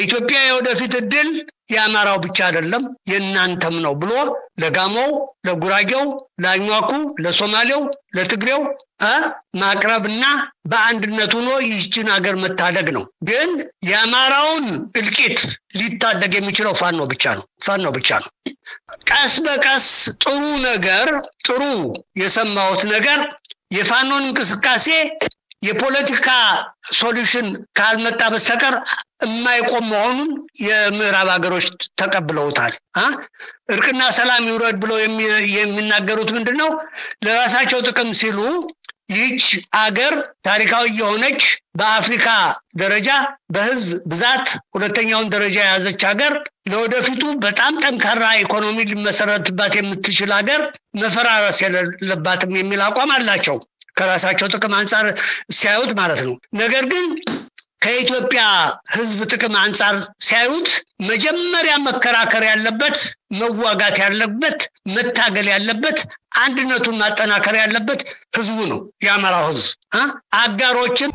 የኢትዮጵያ የወደፊት እድል የአማራው ብቻ አይደለም የእናንተም ነው ብሎ ለጋሞው፣ ለጉራጌው፣ ለአኟኩ፣ ለሶማሌው፣ ለትግሬው ማቅረብና በአንድነት ሆኖ ይህችን ሀገር መታደግ ነው። ግን የአማራውን እልቂት ሊታደግ የሚችለው ፋኖ ብቻ ነው። ፋኖ ብቻ ነው። ቀስ በቀስ ጥሩ ነገር ጥሩ የሰማሁት ነገር የፋኖን እንቅስቃሴ የፖለቲካ ሶሉሽን ካልመጣ በስተቀር የማይቆም መሆኑን የምዕራብ ሀገሮች ተቀብለውታል። እርቅና ሰላም ይውረድ ብለው የሚናገሩት ምንድን ነው? ለራሳቸው ጥቅም ሲሉ ይህች አገር ታሪካዊ የሆነች በአፍሪካ ደረጃ በህዝብ ብዛት ሁለተኛውን ደረጃ የያዘች ሀገር ለወደፊቱ በጣም ጠንካራ ኢኮኖሚ ሊመሰረትባት የምትችል ሀገር መፈራረስ የሌለባትም የሚል አቋም አላቸው። ከራሳቸው ጥቅም አንጻር ሲያዩት ማለት ነው። ነገር ግን ከኢትዮጵያ ህዝብ ጥቅም አንጻር ሲያዩት መጀመሪያ መከራከር ያለበት መዋጋት ያለበት መታገል ያለበት አንድነቱን ማጠናከር ያለበት ህዝቡ ነው። የአማራው ህዝብ አጋሮችን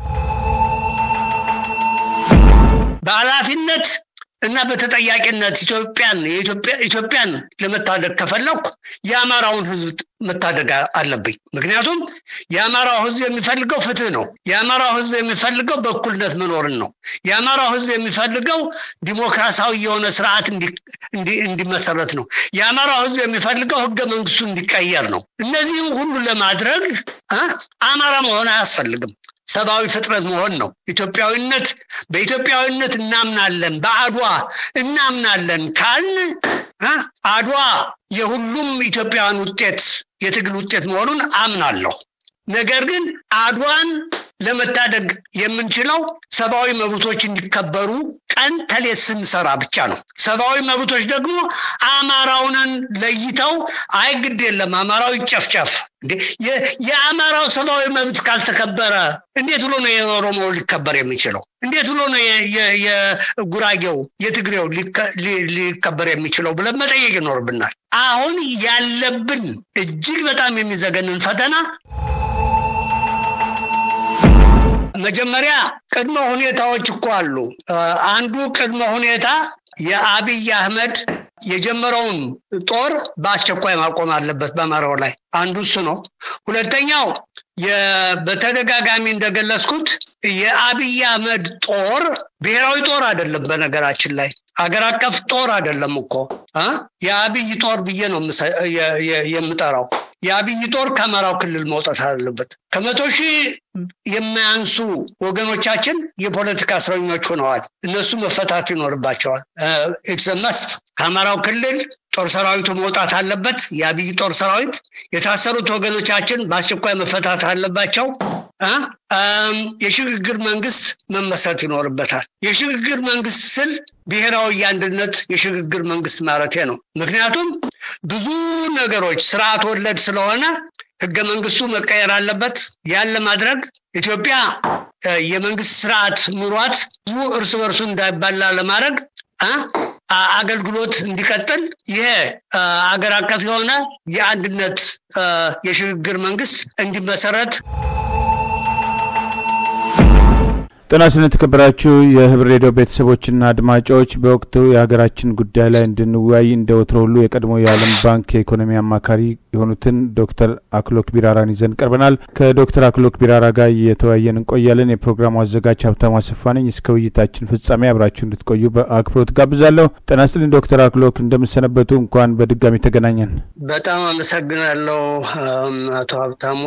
በኃላፊነት እና በተጠያቂነት ኢትዮጵያን ኢትዮጵያን ለመታደግ ከፈለኩ የአማራውን ህዝብ መታደግ አለብኝ። ምክንያቱም የአማራው ህዝብ የሚፈልገው ፍትህ ነው። የአማራው ህዝብ የሚፈልገው በእኩልነት መኖርን ነው። የአማራው ህዝብ የሚፈልገው ዲሞክራሲያዊ የሆነ ስርዓት እንዲመሰረት ነው። የአማራው ህዝብ የሚፈልገው ህገ መንግስቱ እንዲቀየር ነው። እነዚህም ሁሉ ለማድረግ አማራ መሆን አያስፈልግም። ሰብአዊ ፍጥረት መሆን ነው። ኢትዮጵያዊነት በኢትዮጵያዊነት እናምናለን፣ በአድዋ እናምናለን ካልን አድዋ የሁሉም ኢትዮጵያውያን ውጤት የትግል ውጤት መሆኑን አምናለሁ። ነገር ግን አድዋን ለመታደግ የምንችለው ሰብአዊ መብቶች እንዲከበሩ ቀን ተሌት ስንሰራ ብቻ ነው። ሰብአዊ መብቶች ደግሞ አማራውንን ለይተው አይ ግድ የለም አማራው ይጨፍጨፍ። የአማራው ሰብአዊ መብት ካልተከበረ እንዴት ብሎ ነው የኦሮሞው ሊከበር የሚችለው? እንዴት ብሎ ነው የጉራጌው የትግሬው ሊከበር የሚችለው ብለን መጠየቅ ይኖርብናል። አሁን ያለብን እጅግ በጣም የሚዘገንን ፈተና መጀመሪያ ቅድመ ሁኔታዎች እኮ አሉ። አንዱ ቅድመ ሁኔታ የአብይ አህመድ የጀመረውን ጦር በአስቸኳይ ማቆም አለበት በአማራው ላይ አንዱ እሱ ነው። ሁለተኛው በተደጋጋሚ እንደገለጽኩት የአብይ አህመድ ጦር ብሔራዊ ጦር አይደለም። በነገራችን ላይ አገር አቀፍ ጦር አይደለም እኮ የአብይ ጦር ብዬ ነው የምጠራው። የአብይ ጦር ከአማራው ክልል መውጣት አለበት። ከመቶ ሺህ የማያንሱ ወገኖቻችን የፖለቲካ እስረኞች ሆነዋል። እነሱ መፈታት ይኖርባቸዋል። ኢትሰመስ ከአማራው ክልል ጦር ሰራዊቱ መውጣት አለበት። የአብይ ጦር ሰራዊት የታሰሩት ወገኖቻችን በአስቸኳይ መፈታት አለባቸው። የሽግግር መንግስት መመስረት ይኖርበታል። የሽግግር መንግስት ስል ብሔራዊ የአንድነት የሽግግር መንግስት ማለቴ ነው። ምክንያቱም ብዙ ነገሮች ስርዓት ወለድ ስለሆነ ህገ መንግስቱ መቀየር አለበት። ያን ለማድረግ ኢትዮጵያ የመንግስት ስርዓት ኑሯት ህዝቡ እርስ በርሱ እንዳይባላ ለማድረግ አገልግሎት እንዲቀጥል ይሄ አገር አቀፍ የሆነ የአንድነት የሽግግር መንግስት እንዲመሰረት ጤና ይስጥልን የተከበራችሁ የህብር ሬዲዮ ቤተሰቦችና አድማጮች፣ በወቅቱ የሀገራችን ጉዳይ ላይ እንድንወያይ እንደ ወትሮ ሁሉ የቀድሞ የዓለም ባንክ የኢኮኖሚ አማካሪ የሆኑትን ዶክተር አክሎክ ቢራራን ይዘን ቀርበናል። ከዶክተር አክሎክ ቢራራ ጋር እየተወያየን እንቆያለን። የፕሮግራሙ አዘጋጅ ሀብታሙ አሰፋ ነኝ። እስከ ውይይታችን ፍጻሜ አብራችሁ እንድትቆዩ በአክብሮት ጋብዛለሁ። ጤና ይስጥልን ዶክተር አክሎክ እንደምሰነበቱ፣ እንኳን በድጋሚ ተገናኘን። በጣም አመሰግናለሁ አቶ ሀብታሙ።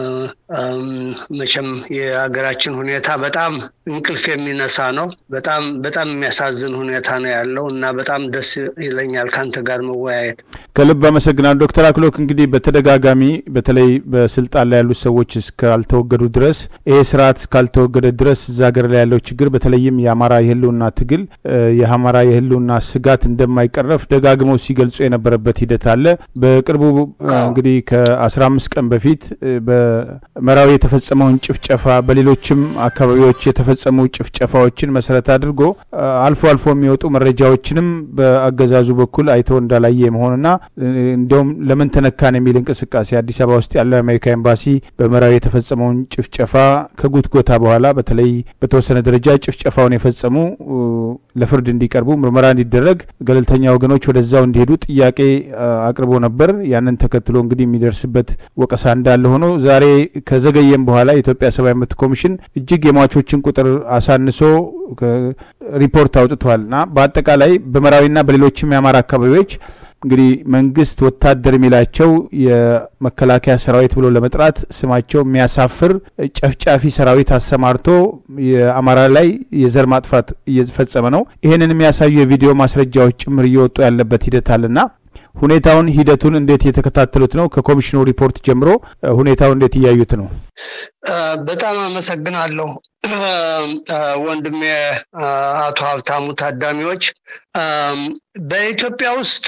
መቼም የሀገራችን ሁኔታ በጣም እንቅልፍ የሚነሳ ነው። በጣም በጣም የሚያሳዝን ሁኔታ ነው ያለው እና በጣም ደስ ይለኛል ከአንተ ጋር መወያየት። ከልብ አመሰግናለሁ ዶክተር አክሎክ። እንግዲህ በተደጋጋሚ በተለይ በስልጣን ላይ ያሉት ሰዎች እስካልተወገዱ ድረስ ይሄ ስርዓት እስካልተወገደ ድረስ እዛ ሀገር ላይ ያለው ችግር በተለይም የአማራ የህልውና ትግል የአማራ የህልውና ስጋት እንደማይቀረፍ ደጋግመው ሲገልጹ የነበረበት ሂደት አለ። በቅርቡ እንግዲህ ከአስራ አምስት ቀን በፊት በመራዊ የተፈጸመውን ጭፍጨፋ በሌሎችም አካባቢዎች የተፈጸሙ ጭፍጨፋዎችን መሰረት አድርጎ አልፎ አልፎ የሚወጡ መረጃዎችንም በአገዛዙ በኩል አይተው እንዳላየ መሆንና እንዲያውም ለምን ተነካ ተነካን የሚል እንቅስቃሴ አዲስ አበባ ውስጥ ያለው የአሜሪካ ኤምባሲ በመራዊ የተፈጸመውን ጭፍጨፋ ከጉትጎታ በኋላ በተለይ በተወሰነ ደረጃ ጭፍጨፋውን የፈጸሙ ለፍርድ እንዲቀርቡ ምርመራ እንዲደረግ ገለልተኛ ወገኖች ወደዛው እንዲሄዱ ጥያቄ አቅርቦ ነበር። ያንን ተከትሎ እንግዲህ የሚደርስበት ወቀሳ እንዳለ ሆኖ ዛሬ ከዘገየም በኋላ የኢትዮጵያ ሰብአዊ መብት ኮሚሽን እጅግ የሟቾችን ቁጥር አሳንሶ ሪፖርት አውጥቷል እና በአጠቃላይ በመራዊና በሌሎችም የአማራ አካባቢዎች እንግዲህ መንግስት ወታደር የሚላቸው የመከላከያ ሰራዊት ብሎ ለመጥራት ስማቸው የሚያሳፍር ጨፍጫፊ ሰራዊት አሰማርቶ የአማራ ላይ የዘር ማጥፋት እየፈጸመ ነው። ይህንን የሚያሳዩ የቪዲዮ ማስረጃዎች ጭምር እየወጡ ያለበት ሂደት አለና ሁኔታውን ሂደቱን እንዴት እየተከታተሉት ነው? ከኮሚሽኑ ሪፖርት ጀምሮ ሁኔታውን እንዴት እያዩት ነው? በጣም አመሰግናለሁ ወንድሜ አቶ ሀብታሙ ታዳሚዎች። በኢትዮጵያ ውስጥ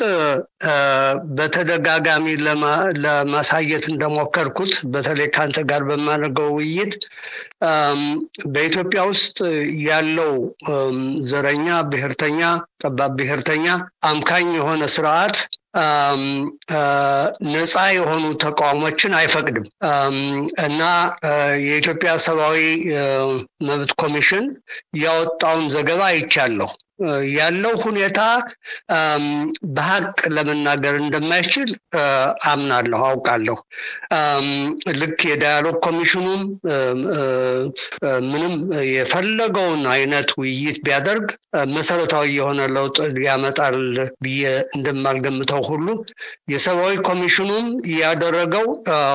በተደጋጋሚ ለማሳየት እንደሞከርኩት በተለይ ከአንተ ጋር በማደርገው ውይይት በኢትዮጵያ ውስጥ ያለው ዘረኛ፣ ብሔርተኛ፣ ጠባብ ብሔርተኛ አምካኝ የሆነ ስርዓት ነፃ የሆኑ ተቃውሞችን አይፈቅድም እና የኢትዮጵያ ሰብአዊ መብት ኮሚሽን ያወጣውን ዘገባ አይቻለሁ። ያለው ሁኔታ በሀቅ ለመናገር እንደማይችል አምናለሁ፣ አውቃለሁ። ልክ የዳያሎግ ኮሚሽኑም ምንም የፈለገውን አይነት ውይይት ቢያደርግ መሰረታዊ የሆነ ለውጥ ያመጣል ብዬ እንደማልገምተው ሁሉ የሰብአዊ ኮሚሽኑም ያደረገው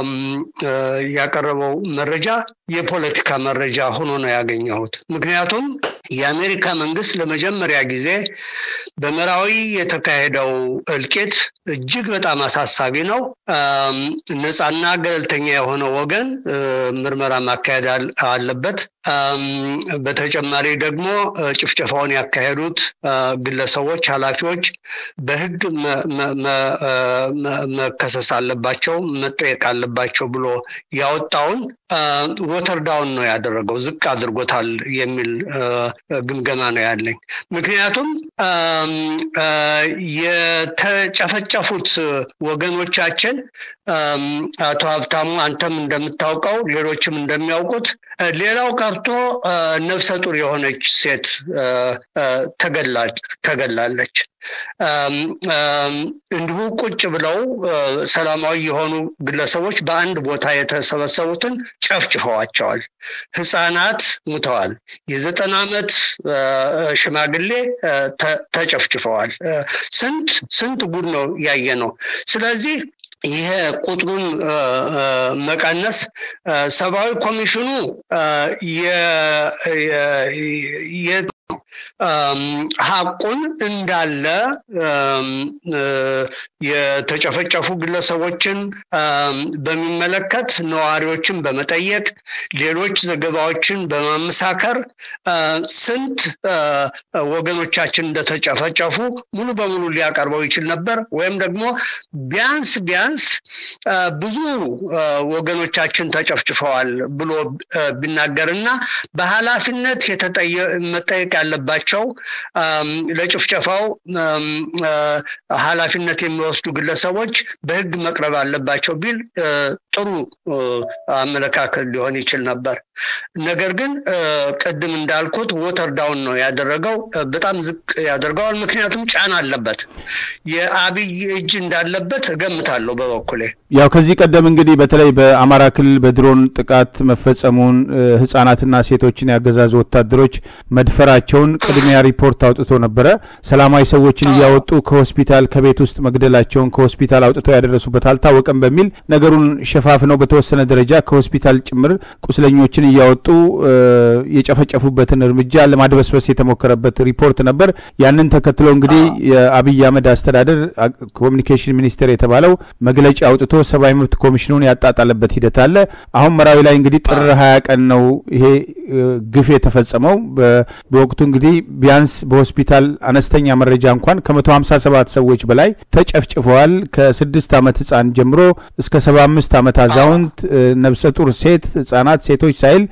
ያቀረበው መረጃ የፖለቲካ መረጃ ሆኖ ነው ያገኘሁት። ምክንያቱም የአሜሪካ መንግስት ለመጀመሪያ ጊዜ በመራዊ የተካሄደው እልቂት እጅግ በጣም አሳሳቢ ነው። ነፃና ገለልተኛ የሆነ ወገን ምርመራ ማካሄድ አለበት። በተጨማሪ ደግሞ ጭፍጨፋውን ያካሄዱት ግለሰቦች፣ ኃላፊዎች በህግ መከሰስ አለባቸው፣ መጠየቅ አለባቸው ብሎ ያወጣውን ወተር ዳውን ነው ያደረገው፣ ዝቅ አድርጎታል የሚል ግምገማ ነው ያለኝ። ምክንያቱም የተጨፈጨፉት ወገኖቻችን አቶ ሀብታሙ አንተም እንደምታውቀው ሌሎችም እንደሚያውቁት ሌላው ቀርቶ ነፍሰ ጡር የሆነች ሴት ተገላለች። እንዲሁ ቁጭ ብለው ሰላማዊ የሆኑ ግለሰቦች በአንድ ቦታ የተሰበሰቡትን ጨፍጭፈዋቸዋል። ህፃናት ሙተዋል። የዘጠና ዓመት ሽማግሌ ተጨፍጭፈዋል። ስንት ስንት ጉድ ነው ያየ ነው። ስለዚህ ይሄ ቁጥሩን መቀነስ ሰብአዊ ኮሚሽኑ ሀቁን እንዳለ የተጨፈጨፉ ግለሰቦችን በሚመለከት ነዋሪዎችን በመጠየቅ ሌሎች ዘገባዎችን በማመሳከር ስንት ወገኖቻችን እንደተጨፈጨፉ ሙሉ በሙሉ ሊያቀርበው ይችል ነበር። ወይም ደግሞ ቢያንስ ቢያንስ ብዙ ወገኖቻችን ተጨፍጭፈዋል ብሎ ቢናገርና በኃላፊነት መጠየቅ ያለባቸው ለጭፍጨፋው ኃላፊነት የሚወስዱ ግለሰቦች በህግ መቅረብ አለባቸው ቢል ጥሩ አመለካከት ሊሆን ይችል ነበር። ነገር ግን ቅድም እንዳልኩት ወተር ዳውን ነው ያደረገው። በጣም ዝቅ ያደርገዋል። ምክንያቱም ጫና አለበት። የአብይ እጅ እንዳለበት እገምታለሁ በበኩሌ። ያው ከዚህ ቀደም እንግዲህ በተለይ በአማራ ክልል በድሮን ጥቃት መፈጸሙን ህጻናትና ሴቶችን ያገዛዙ ወታደሮች መድፈራቸውን ቅድሚያ ሪፖርት አውጥቶ ነበረ። ሰላማዊ ሰዎችን እያወጡ ከሆስፒታል ከቤት ውስጥ መግደላቸውን ከሆስፒታል አውጥተው ያደረሱበት አልታወቀም በሚል ነገሩን ሸፋፍነው በተወሰነ ደረጃ ከሆስፒታል ጭምር ቁስለኞችን እያወጡ የጨፈጨፉበትን እርምጃ ለማድበስበስ የተሞከረበት ሪፖርት ነበር። ያንን ተከትሎ እንግዲህ የአብይ አህመድ አስተዳደር ኮሚኒኬሽን ሚኒስቴር የተባለው መግለጫ አውጥቶ ሰብአዊ መብት ኮሚሽኑን ያጣጣለበት ሂደት አለ። አሁን መራዊ ላይ እንግዲህ ጥር ሀያ ቀን ነው ይሄ ግፍ የተፈጸመው። በወቅቱ እንግዲህ ቢያንስ በሆስፒታል አነስተኛ መረጃ እንኳን ከመቶ ሀምሳ ሰባት ሰዎች በላይ ተጨፍጭፈዋል። ከስድስት ዓመት ህፃን ጀምሮ እስከ ሰባ አምስት ዓመት አዛውንት፣ ነብሰ ጡር ሴት፣ ህጻናት፣ ሴቶች ሳይል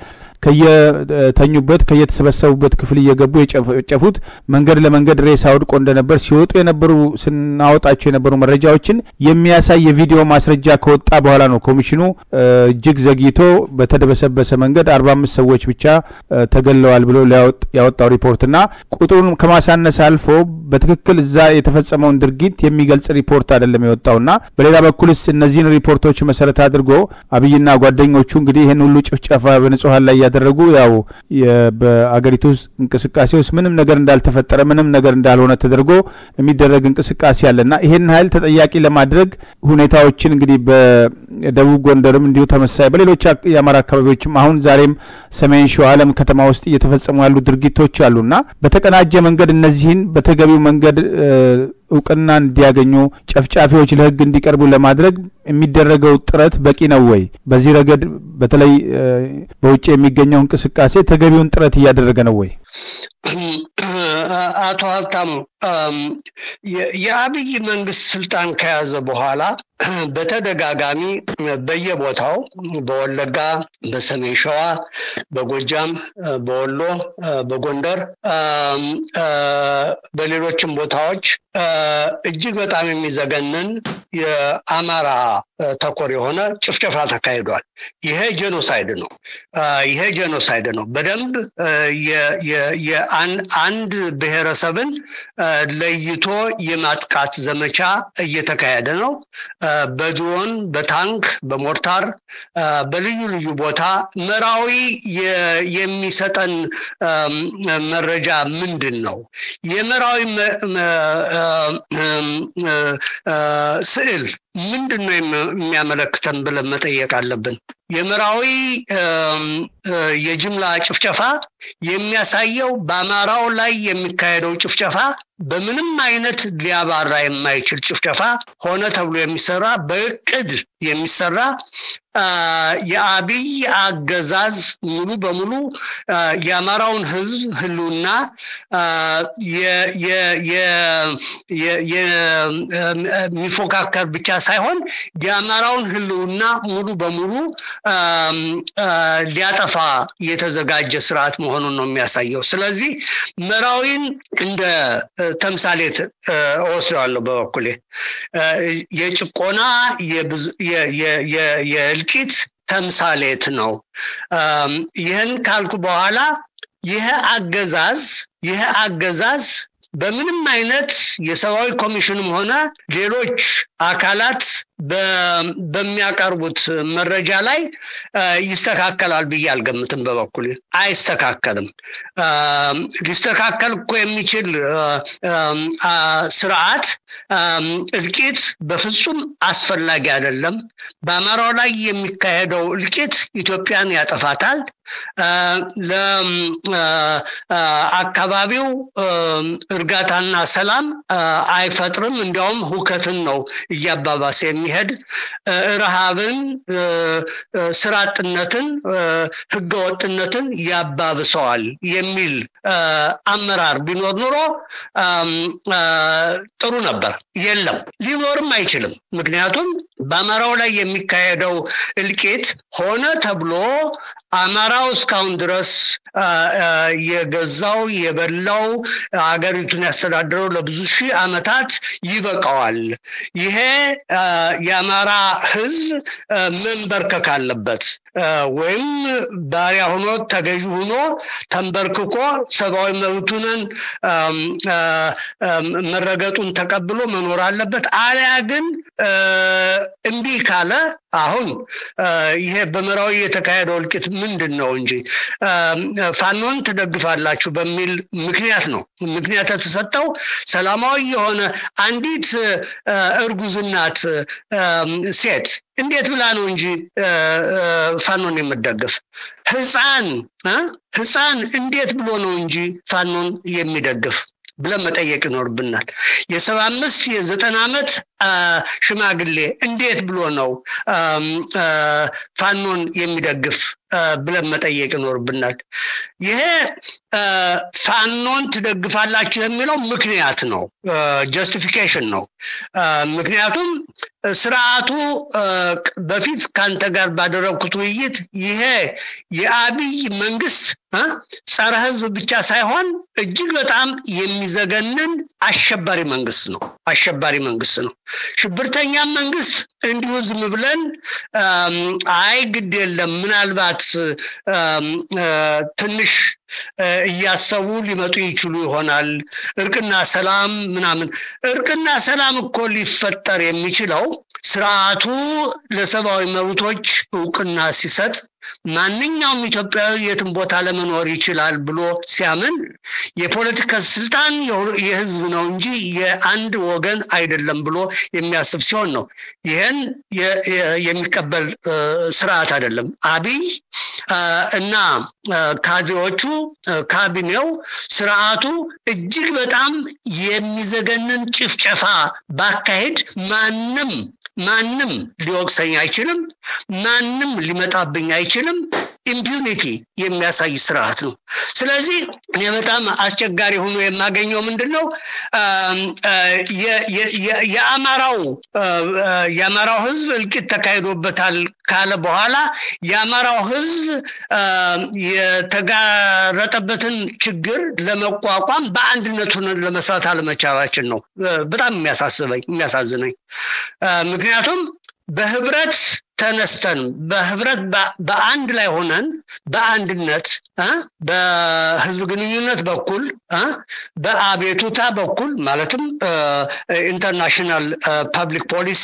ከየተኙበት ከየተሰበሰቡበት ክፍል እየገቡ የጨፈጨፉት መንገድ ለመንገድ ሬሳ ወድቆ እንደነበር ሲወጡ የነበሩ ስናወጣቸው የነበሩ መረጃዎችን የሚያሳይ የቪዲዮ ማስረጃ ከወጣ በኋላ ነው ኮሚሽኑ እጅግ ዘግይቶ በተደበሰበሰ መንገድ አርባ አምስት ሰዎች ብቻ ተገለዋል ብሎ ያወጣው ሪፖርትና ቁጥሩን ከማሳነስ አልፎ በትክክል እዛ የተፈጸመውን ድርጊት የሚገልጽ ሪፖርት አይደለም የወጣውና በሌላ በኩልስ እነዚህን ሪፖርቶች መሰረት አድርጎ አብይና ጓደኞቹ እንግዲህ ይህን ሁሉ ጭፍጨፋ በንጹሀን ላይ እያደረጉ ያው በአገሪቱ ውስጥ እንቅስቃሴ ውስጥ ምንም ነገር እንዳልተፈጠረ ምንም ነገር እንዳልሆነ ተደርጎ የሚደረግ እንቅስቃሴ አለና ይህን ኃይል ተጠያቂ ለማድረግ ሁኔታዎችን እንግዲህ በደቡብ ጎንደርም እንዲሁ ተመሳሳይ በሌሎች የአማራ አካባቢዎችም አሁን ዛሬም ሰሜን ሸዋ አለም ከተማ ውስጥ እየተፈጸሙ ያሉ ድርጊቶች አሉና በተቀናጀ መንገድ እነዚህን በተገቢው መንገድ እውቅና እንዲያገኙ ጨፍጫፊዎች ለሕግ እንዲቀርቡ ለማድረግ የሚደረገው ጥረት በቂ ነው ወይ? በዚህ ረገድ በተለይ በውጭ የሚገኘው እንቅስቃሴ ተገቢውን ጥረት እያደረገ ነው ወይ? አቶ ሀብታሙ የአብይ መንግስት ስልጣን ከያዘ በኋላ በተደጋጋሚ በየቦታው በወለጋ፣ በሰሜን ሸዋ፣ በጎጃም፣ በወሎ፣ በጎንደር፣ በሌሎችም ቦታዎች እጅግ በጣም የሚዘገንን የአማራ ተኮር የሆነ ጭፍጨፋ ተካሂዷል። ይሄ ጄኖሳይድ ነው። ይሄ ጄኖሳይድ ነው። በደንብ አንድ ብሔረሰብን ለይቶ የማጥቃት ዘመቻ እየተካሄደ ነው። በድሮን፣ በታንክ፣ በሞርታር በልዩ ልዩ ቦታ መራዊ የሚሰጠን መረጃ ምንድን ነው? የመራዊ ስዕል ምንድን ነው የሚያመለክተን ብለን መጠየቅ አለብን። የመራዊ የጅምላ ጭፍጨፋ የሚያሳየው በአማራው ላይ የሚካሄደው ጭፍጨፋ በምንም አይነት ሊያባራ የማይችል ጭፍጨፋ ሆነ ተብሎ የሚሰራ በእቅድ የሚሰራ የአብይ አገዛዝ ሙሉ በሙሉ የአማራውን ሕዝብ ህልውና የሚፎካከር ብቻ ሳይሆን የአማራውን ህልውና ሙሉ በሙሉ ሊያጠፋ የተዘጋጀ ስርዓት መሆኑን ነው የሚያሳየው። ስለዚህ መራዊን እንደ ተምሳሌት እወስደዋለሁ በበኩሌ የጭቆና የእልቂት ተምሳሌት ነው። ይህን ካልኩ በኋላ ይህ አገዛዝ ይህ አገዛዝ በምንም አይነት የሰብአዊ ኮሚሽንም ሆነ ሌሎች አካላት በሚያቀርቡት መረጃ ላይ ይስተካከላል ብዬ አልገምትም። በበኩል አይስተካከልም። ሊስተካከል እኮ የሚችል ስርዓት እልቂት በፍጹም አስፈላጊ አይደለም። በአማራው ላይ የሚካሄደው እልቂት ኢትዮጵያን ያጠፋታል። ለአካባቢው እርጋታና ሰላም አይፈጥርም። እንዲያውም ሁከትን ነው እያባባሰ የሚሄድ ረሃብን፣ ስራ አጥነትን፣ ህገወጥነትን ያባብሰዋል የሚል አመራር ቢኖር ኑሮ ጥሩ ነበር። የለም፣ ሊኖርም አይችልም። ምክንያቱም በአማራው ላይ የሚካሄደው እልቂት ሆነ ተብሎ አማራው እስካሁን ድረስ የገዛው የበላው ሀገሪቱን ያስተዳደረው ለብዙ ሺህ ዓመታት ይበቃዋል። ይሄ የአማራ ህዝብ መንበርከክ አለበት ወይም ባሪያ ሆኖ ተገዥ ሆኖ ተንበርክኮ ሰብአዊ መብቱንን መረገጡን ተቀብሎ መኖር አለበት። አሊያ ግን እምቢ ካለ አሁን ይሄ በመራዊ የተካሄደው እልቂት ምንድን ነው እንጂ ፋኖን ትደግፋላችሁ በሚል ምክንያት ነው። ምክንያት የተሰጠው ሰላማዊ የሆነ አንዲት እርጉዝናት ሴት እንዴት ብላ ነው እንጂ ፋኖን የምደግፍ ህፃን ህፃን እንዴት ብሎ ነው እንጂ ፋኖን የሚደግፍ ብለን መጠየቅ ይኖርብናል። የሰባ አምስት የዘጠና ዓመት ሽማግሌ እንዴት ብሎ ነው ፋኖን የሚደግፍ ብለን መጠየቅ ይኖርብናል። ይሄ ፋኖን ትደግፋላችሁ የሚለው ምክንያት ነው፣ ጀስቲፊኬሽን ነው። ምክንያቱም ስርዓቱ በፊት ከአንተ ጋር ባደረግኩት ውይይት ይሄ የአብይ መንግስት ጸረ ህዝብ ብቻ ሳይሆን እጅግ በጣም የሚዘገንን አሸባሪ መንግስት ነው። አሸባሪ መንግስት ነው። ሽብርተኛም መንግስት እንዲሁ ዝም ብለን አይ ግድ የለም ምናልባት ትንሽ እያሰቡ ሊመጡ ይችሉ ይሆናል። እርቅና ሰላም ምናምን እርቅና ሰላም እኮ ሊፈጠር የሚችለው ስርዓቱ ለሰብአዊ መብቶች እውቅና ሲሰጥ ማንኛውም ኢትዮጵያዊ የትም ቦታ ለመኖር ይችላል ብሎ ሲያምን የፖለቲካ ስልጣን የህዝብ ነው እንጂ የአንድ ወገን አይደለም ብሎ የሚያስብ ሲሆን ነው። ይህን የሚቀበል ስርዓት አይደለም። አብይ እና ካድሬዎቹ ካቢኔው ስርዓቱ እጅግ በጣም የሚዘገንን ጭፍጨፋ ባካሄድ ማንም ማንም ሊወቅሰኝ አይችልም። ማንም ሊመጣብኝ አይችልም። ኢምፒዩኒቲ የሚያሳይ ስርዓት ነው። ስለዚህ እኔ በጣም አስቸጋሪ ሆኖ የማገኘው ምንድን ነው የአማራው የአማራው ህዝብ እልቂት ተካሂዶበታል ካለ በኋላ የአማራው ህዝብ የተጋረጠበትን ችግር ለመቋቋም በአንድነቱን ለመስራት አለመቻላችን ነው በጣም የሚያሳስበኝ የሚያሳዝነኝ ምክንያቱም በህብረት ተነስተን በህብረት በአንድ ላይ ሆነን በአንድነት በህዝብ ግንኙነት በኩል በአቤቱታ በኩል ማለትም ኢንተርናሽናል ፐብሊክ ፖሊሲ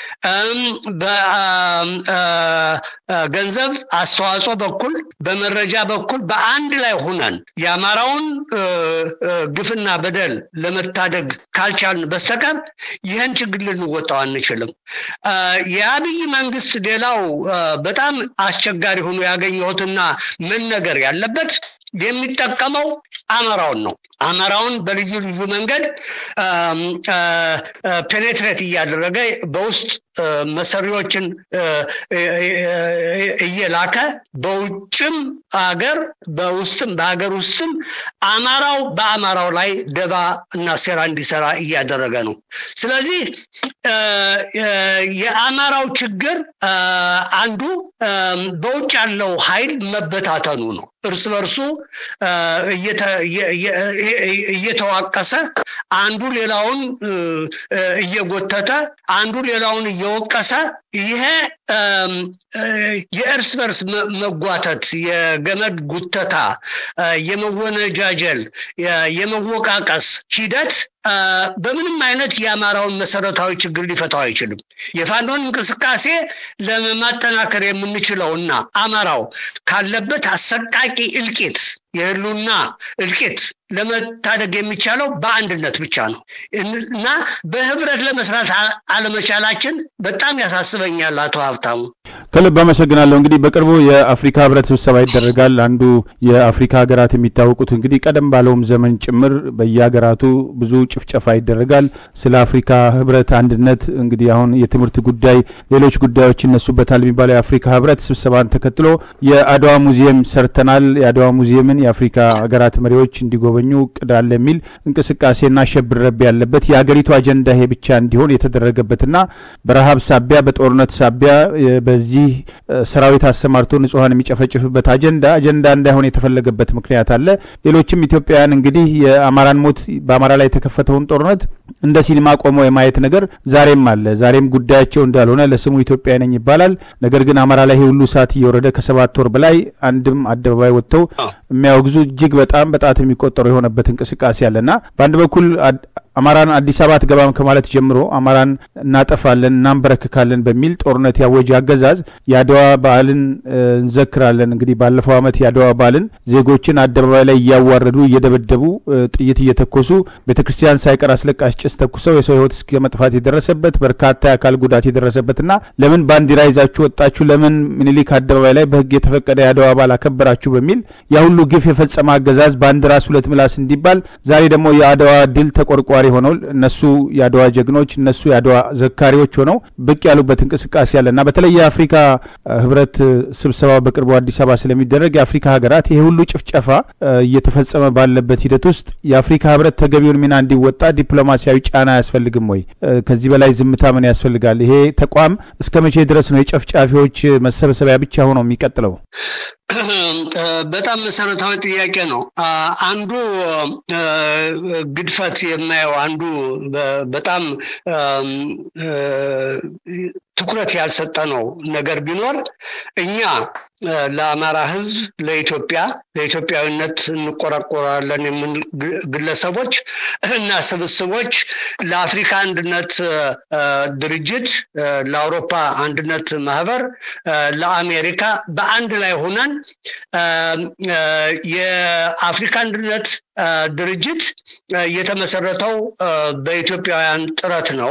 በገንዘብ አስተዋጽኦ በኩል በመረጃ በኩል በአንድ ላይ ሆነን የአማራውን ግፍና በደል ለመታደግ ካልቻልን በስተቀር ይህን ችግር ልንወጣው አንችልም። የአብይ መንግስት ሌላው በጣም አስቸጋሪ ሆኖ ያገኘሁትና መነገር ያለበት የሚጠቀመው አማራውን ነው። አማራውን በልዩ ልዩ መንገድ ፔኔትሬት እያደረገ በውስጥ መሰሪዎችን እየላከ በውጭም አገር በውስጥም በሀገር ውስጥም አማራው በአማራው ላይ ደባ እና ሴራ እንዲሰራ እያደረገ ነው። ስለዚህ የአማራው ችግር አንዱ በውጭ ያለው ኃይል መበታተኑ ነው። እርስ በርሱ እየተዋቀሰ አንዱ ሌላውን እየጎተተ አንዱ ሌላውን እየወቀሰ ይሄ የእርስ በርስ መጓተት፣ የገመድ ጉተታ፣ የመወነጃጀል፣ የመወቃቀስ ሂደት በምንም አይነት የአማራውን መሰረታዊ ችግር ሊፈታው አይችልም። የፋኖን እንቅስቃሴ ለማጠናከር የምንችለው እና አማራው ካለበት አሰቃቂ እልቂት የህሉና እልቂት ለመታደግ የሚቻለው በአንድነት ብቻ ነው እና በህብረት ለመስራት አለመቻላችን በጣም ያሳስበኛል። አቶ ሀብታሙ ከልብ አመሰግናለሁ። እንግዲህ በቅርቡ የአፍሪካ ህብረት ስብሰባ ይደረጋል። አንዱ የአፍሪካ ሀገራት የሚታወቁት እንግዲህ ቀደም ባለውም ዘመን ጭምር በየሀገራቱ ብዙ ጭፍጨፋ ይደረጋል። ስለ አፍሪካ ህብረት አንድነት እንግዲህ አሁን የትምህርት ጉዳይ፣ ሌሎች ጉዳዮች ይነሱበታል የሚባለው የአፍሪካ ህብረት ስብሰባን ተከትሎ የአድዋ ሙዚየም ሰርተናል፣ የአድዋ ሙዚየምን የአፍሪካ ሀገራት መሪዎች እንዲጎበኙ እቅድ አለ የሚል እንቅስቃሴና ሸብረብ ያለበት የሀገሪቱ አጀንዳ ይሄ ብቻ እንዲሆን የተደረገበትና በረሃብ ሳቢያ በጦርነት ሳቢያ በዚህ ሰራዊት አሰማርቶ ንጹሐን የሚጨፈጭፍበት አጀንዳ አጀንዳ እንዳይሆን የተፈለገበት ምክንያት አለ። ሌሎችም ኢትዮጵያውያን እንግዲህ የአማራን ሞት በአማራ ላይ የተከፈተውን ጦርነት እንደ ሲኒማ ቆመው የማየት ነገር ዛሬም አለ። ዛሬም ጉዳያቸው እንዳልሆነ ለስሙ ኢትዮጵያ ነኝ ይባላል። ነገር ግን አማራ ላይ ሁሉ ሰዓት እየወረደ ከሰባት ወር በላይ አንድም አደባባይ ወጥተው የሚያወግዙ እጅግ በጣም በጣት የሚቆጠሩ የሆነበት እንቅስቃሴ አለና በአንድ በኩል አማራን አዲስ አበባ አትገባም ከማለት ጀምሮ አማራን እናጠፋለን፣ እናንበረክካለን በሚል ጦርነት ያወጀ አገዛዝ የአድዋ በዓልን እንዘክራለን። እንግዲህ ባለፈው ዓመት የአድዋ በዓልን ዜጎችን አደባባይ ላይ እያዋረዱ እየደበደቡ ጥይት እየተኮሱ ቤተ ክርስቲያን ሳይቀር አስለቃሽ ጭስ ተኩሰው የሰው ሕይወት እስከ መጥፋት የደረሰበት በርካታ የአካል ጉዳት የደረሰበትና ለምን ባንዲራ ይዛችሁ ወጣችሁ፣ ለምን ምኒልክ አደባባይ ላይ በሕግ የተፈቀደ የአድዋ በዓል አከበራችሁ በሚል ያ ሁሉ ሁሉ ግፍ የፈጸመ አገዛዝ በአንድ ራስ ሁለት ምላስ እንዲባል ዛሬ ደግሞ የአድዋ ድል ተቆርቋሪ ሆነው እነሱ የአድዋ ጀግኖች እነሱ የአድዋ ዘካሪዎች ሆነው ብቅ ያሉበት እንቅስቃሴ አለ እና በተለይ የአፍሪካ ህብረት ስብሰባ በቅርቡ አዲስ አበባ ስለሚደረግ የአፍሪካ ሀገራት ይሄ ሁሉ ጭፍጨፋ እየተፈጸመ ባለበት ሂደት ውስጥ የአፍሪካ ህብረት ተገቢውን ሚና እንዲወጣ ዲፕሎማሲያዊ ጫና አያስፈልግም ወይ? ከዚህ በላይ ዝምታ ምን ያስፈልጋል? ይሄ ተቋም እስከ መቼ ድረስ ነው የጨፍጫፊዎች መሰብሰቢያ ብቻ ሆኖ የሚቀጥለው? በጣም መሰረታዊ ጥያቄ ነው። አንዱ ግድፈት የማየው አንዱ በጣም ትኩረት ያልሰጠ ነው ነገር ቢኖር እኛ ለአማራ ህዝብ፣ ለኢትዮጵያ፣ ለኢትዮጵያዊነት እንቆረቆራለን የምንል ግለሰቦች እና ስብስቦች ለአፍሪካ አንድነት ድርጅት፣ ለአውሮፓ አንድነት ማህበር፣ ለአሜሪካ በአንድ ላይ ሆነን የአፍሪካ አንድነት ድርጅት የተመሰረተው በኢትዮጵያውያን ጥረት ነው።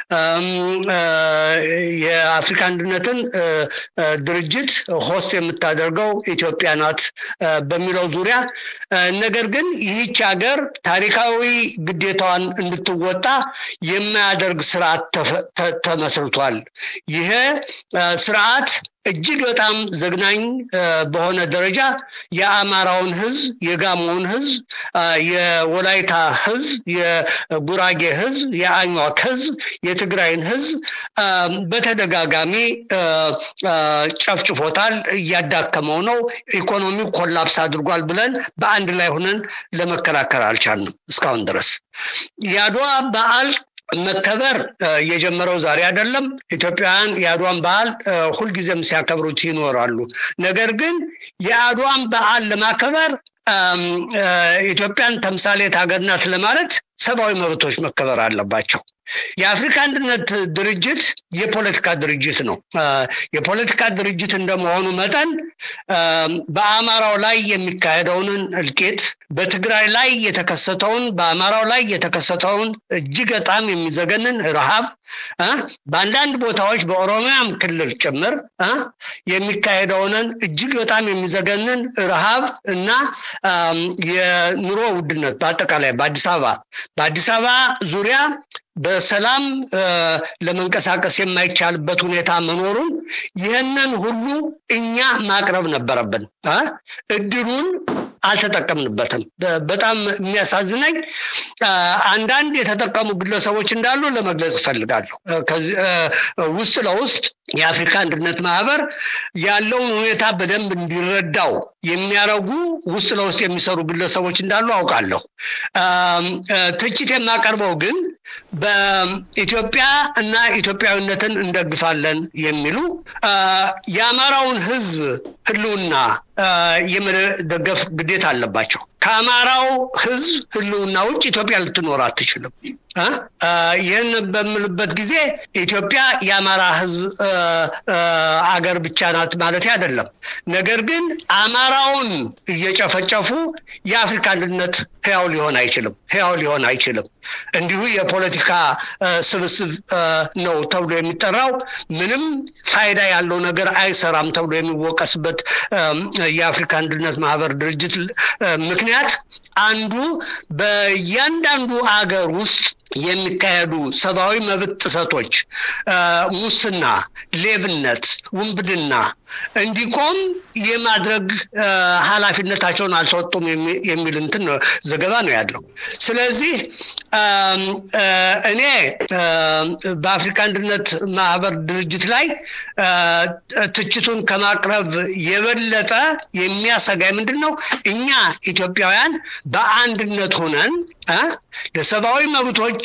የአፍሪካ አንድነትን ድርጅት ሆስት የምታደርገው ኢትዮጵያ ናት በሚለው ዙሪያ ነገር ግን ይህች ሀገር ታሪካዊ ግዴታዋን እንድትወጣ የማያደርግ ስርዓት ተመስርቷል። ይሄ ስርዓት እጅግ በጣም ዘግናኝ በሆነ ደረጃ የአማራውን ህዝብ፣ የጋሞውን ህዝብ፣ የወላይታ ህዝብ፣ የጉራጌ ህዝብ፣ የአኟክ ህዝብ፣ የትግራይን ህዝብ በተደጋጋሚ ጨፍጭፎታል፣ እያዳከመው ነው። ኢኮኖሚው ኮላፕስ አድርጓል ብለን በአንድ ላይ ሆነን ለመከላከል አልቻልንም እስካሁን ድረስ የአድዋ በዓል መከበር የጀመረው ዛሬ አይደለም። ኢትዮጵያውያን የአድዋን በዓል ሁልጊዜም ሲያከብሩት ይኖራሉ። ነገር ግን የአድዋን በዓል ለማከበር ኢትዮጵያን ተምሳሌት ሀገር ናት ለማለት ሰብአዊ መብቶች መከበር አለባቸው። የአፍሪካ አንድነት ድርጅት የፖለቲካ ድርጅት ነው። የፖለቲካ ድርጅት እንደመሆኑ መጠን በአማራው ላይ የሚካሄደውን እልቂት፣ በትግራይ ላይ የተከሰተውን በአማራው ላይ የተከሰተውን እጅግ በጣም የሚዘገንን ረሃብ፣ በአንዳንድ ቦታዎች በኦሮሚያም ክልል ጭምር የሚካሄደውንን እጅግ በጣም የሚዘገንን ረሃብ እና የኑሮ ውድነት በአጠቃላይ በአዲስ አበባ በአዲስ አበባ ዙሪያ በሰላም ለመንቀሳቀስ የማይቻልበት ሁኔታ መኖሩን ይህንን ሁሉ እኛ ማቅረብ ነበረብን። እድሉን አልተጠቀምንበትም። በጣም የሚያሳዝነኝ አንዳንድ የተጠቀሙ ግለሰቦች እንዳሉ ለመግለጽ እፈልጋለሁ። ውስጥ ለውስጥ የአፍሪካ አንድነት ማህበር ያለውን ሁኔታ በደንብ እንዲረዳው የሚያደርጉ ውስጥ ለውስጥ የሚሰሩ ግለሰቦች እንዳሉ አውቃለሁ። ትችት የማቀርበው ግን በኢትዮጵያ እና ኢትዮጵያዊነትን እንደግፋለን የሚሉ የአማራውን ሕዝብ ህልውና የመደገፍ ግዴታ አለባቸው። ከአማራው ሕዝብ ህልውና ውጭ ኢትዮጵያ ልትኖር አትችልም። ይህን በምልበት ጊዜ ኢትዮጵያ የአማራ ህዝብ አገር ብቻ ናት ማለት አይደለም። ነገር ግን አማራውን እየጨፈጨፉ የአፍሪካ አንድነት ህያው ሊሆን አይችልም። ህያው ሊሆን አይችልም። እንዲሁ የፖለቲካ ስብስብ ነው ተብሎ የሚጠራው ምንም ፋይዳ ያለው ነገር አይሰራም ተብሎ የሚወቀስበት የአፍሪካ አንድነት ማህበር ድርጅት ምክንያት አንዱ በእያንዳንዱ አገር ውስጥ የሚካሄዱ ሰብአዊ መብት ጥሰቶች፣ ሙስና፣ ሌብነት፣ ውንብድና እንዲቆም የማድረግ ኃላፊነታቸውን አልተወጡም የሚል እንትን ዘገባ ነው ያለው። ስለዚህ እኔ በአፍሪካ አንድነት ማህበር ድርጅት ላይ ትችቱን ከማቅረብ የበለጠ የሚያሰጋኝ ምንድን ነው? እኛ ኢትዮጵያውያን በአንድነት ሆነን ለሰብአዊ መብቶች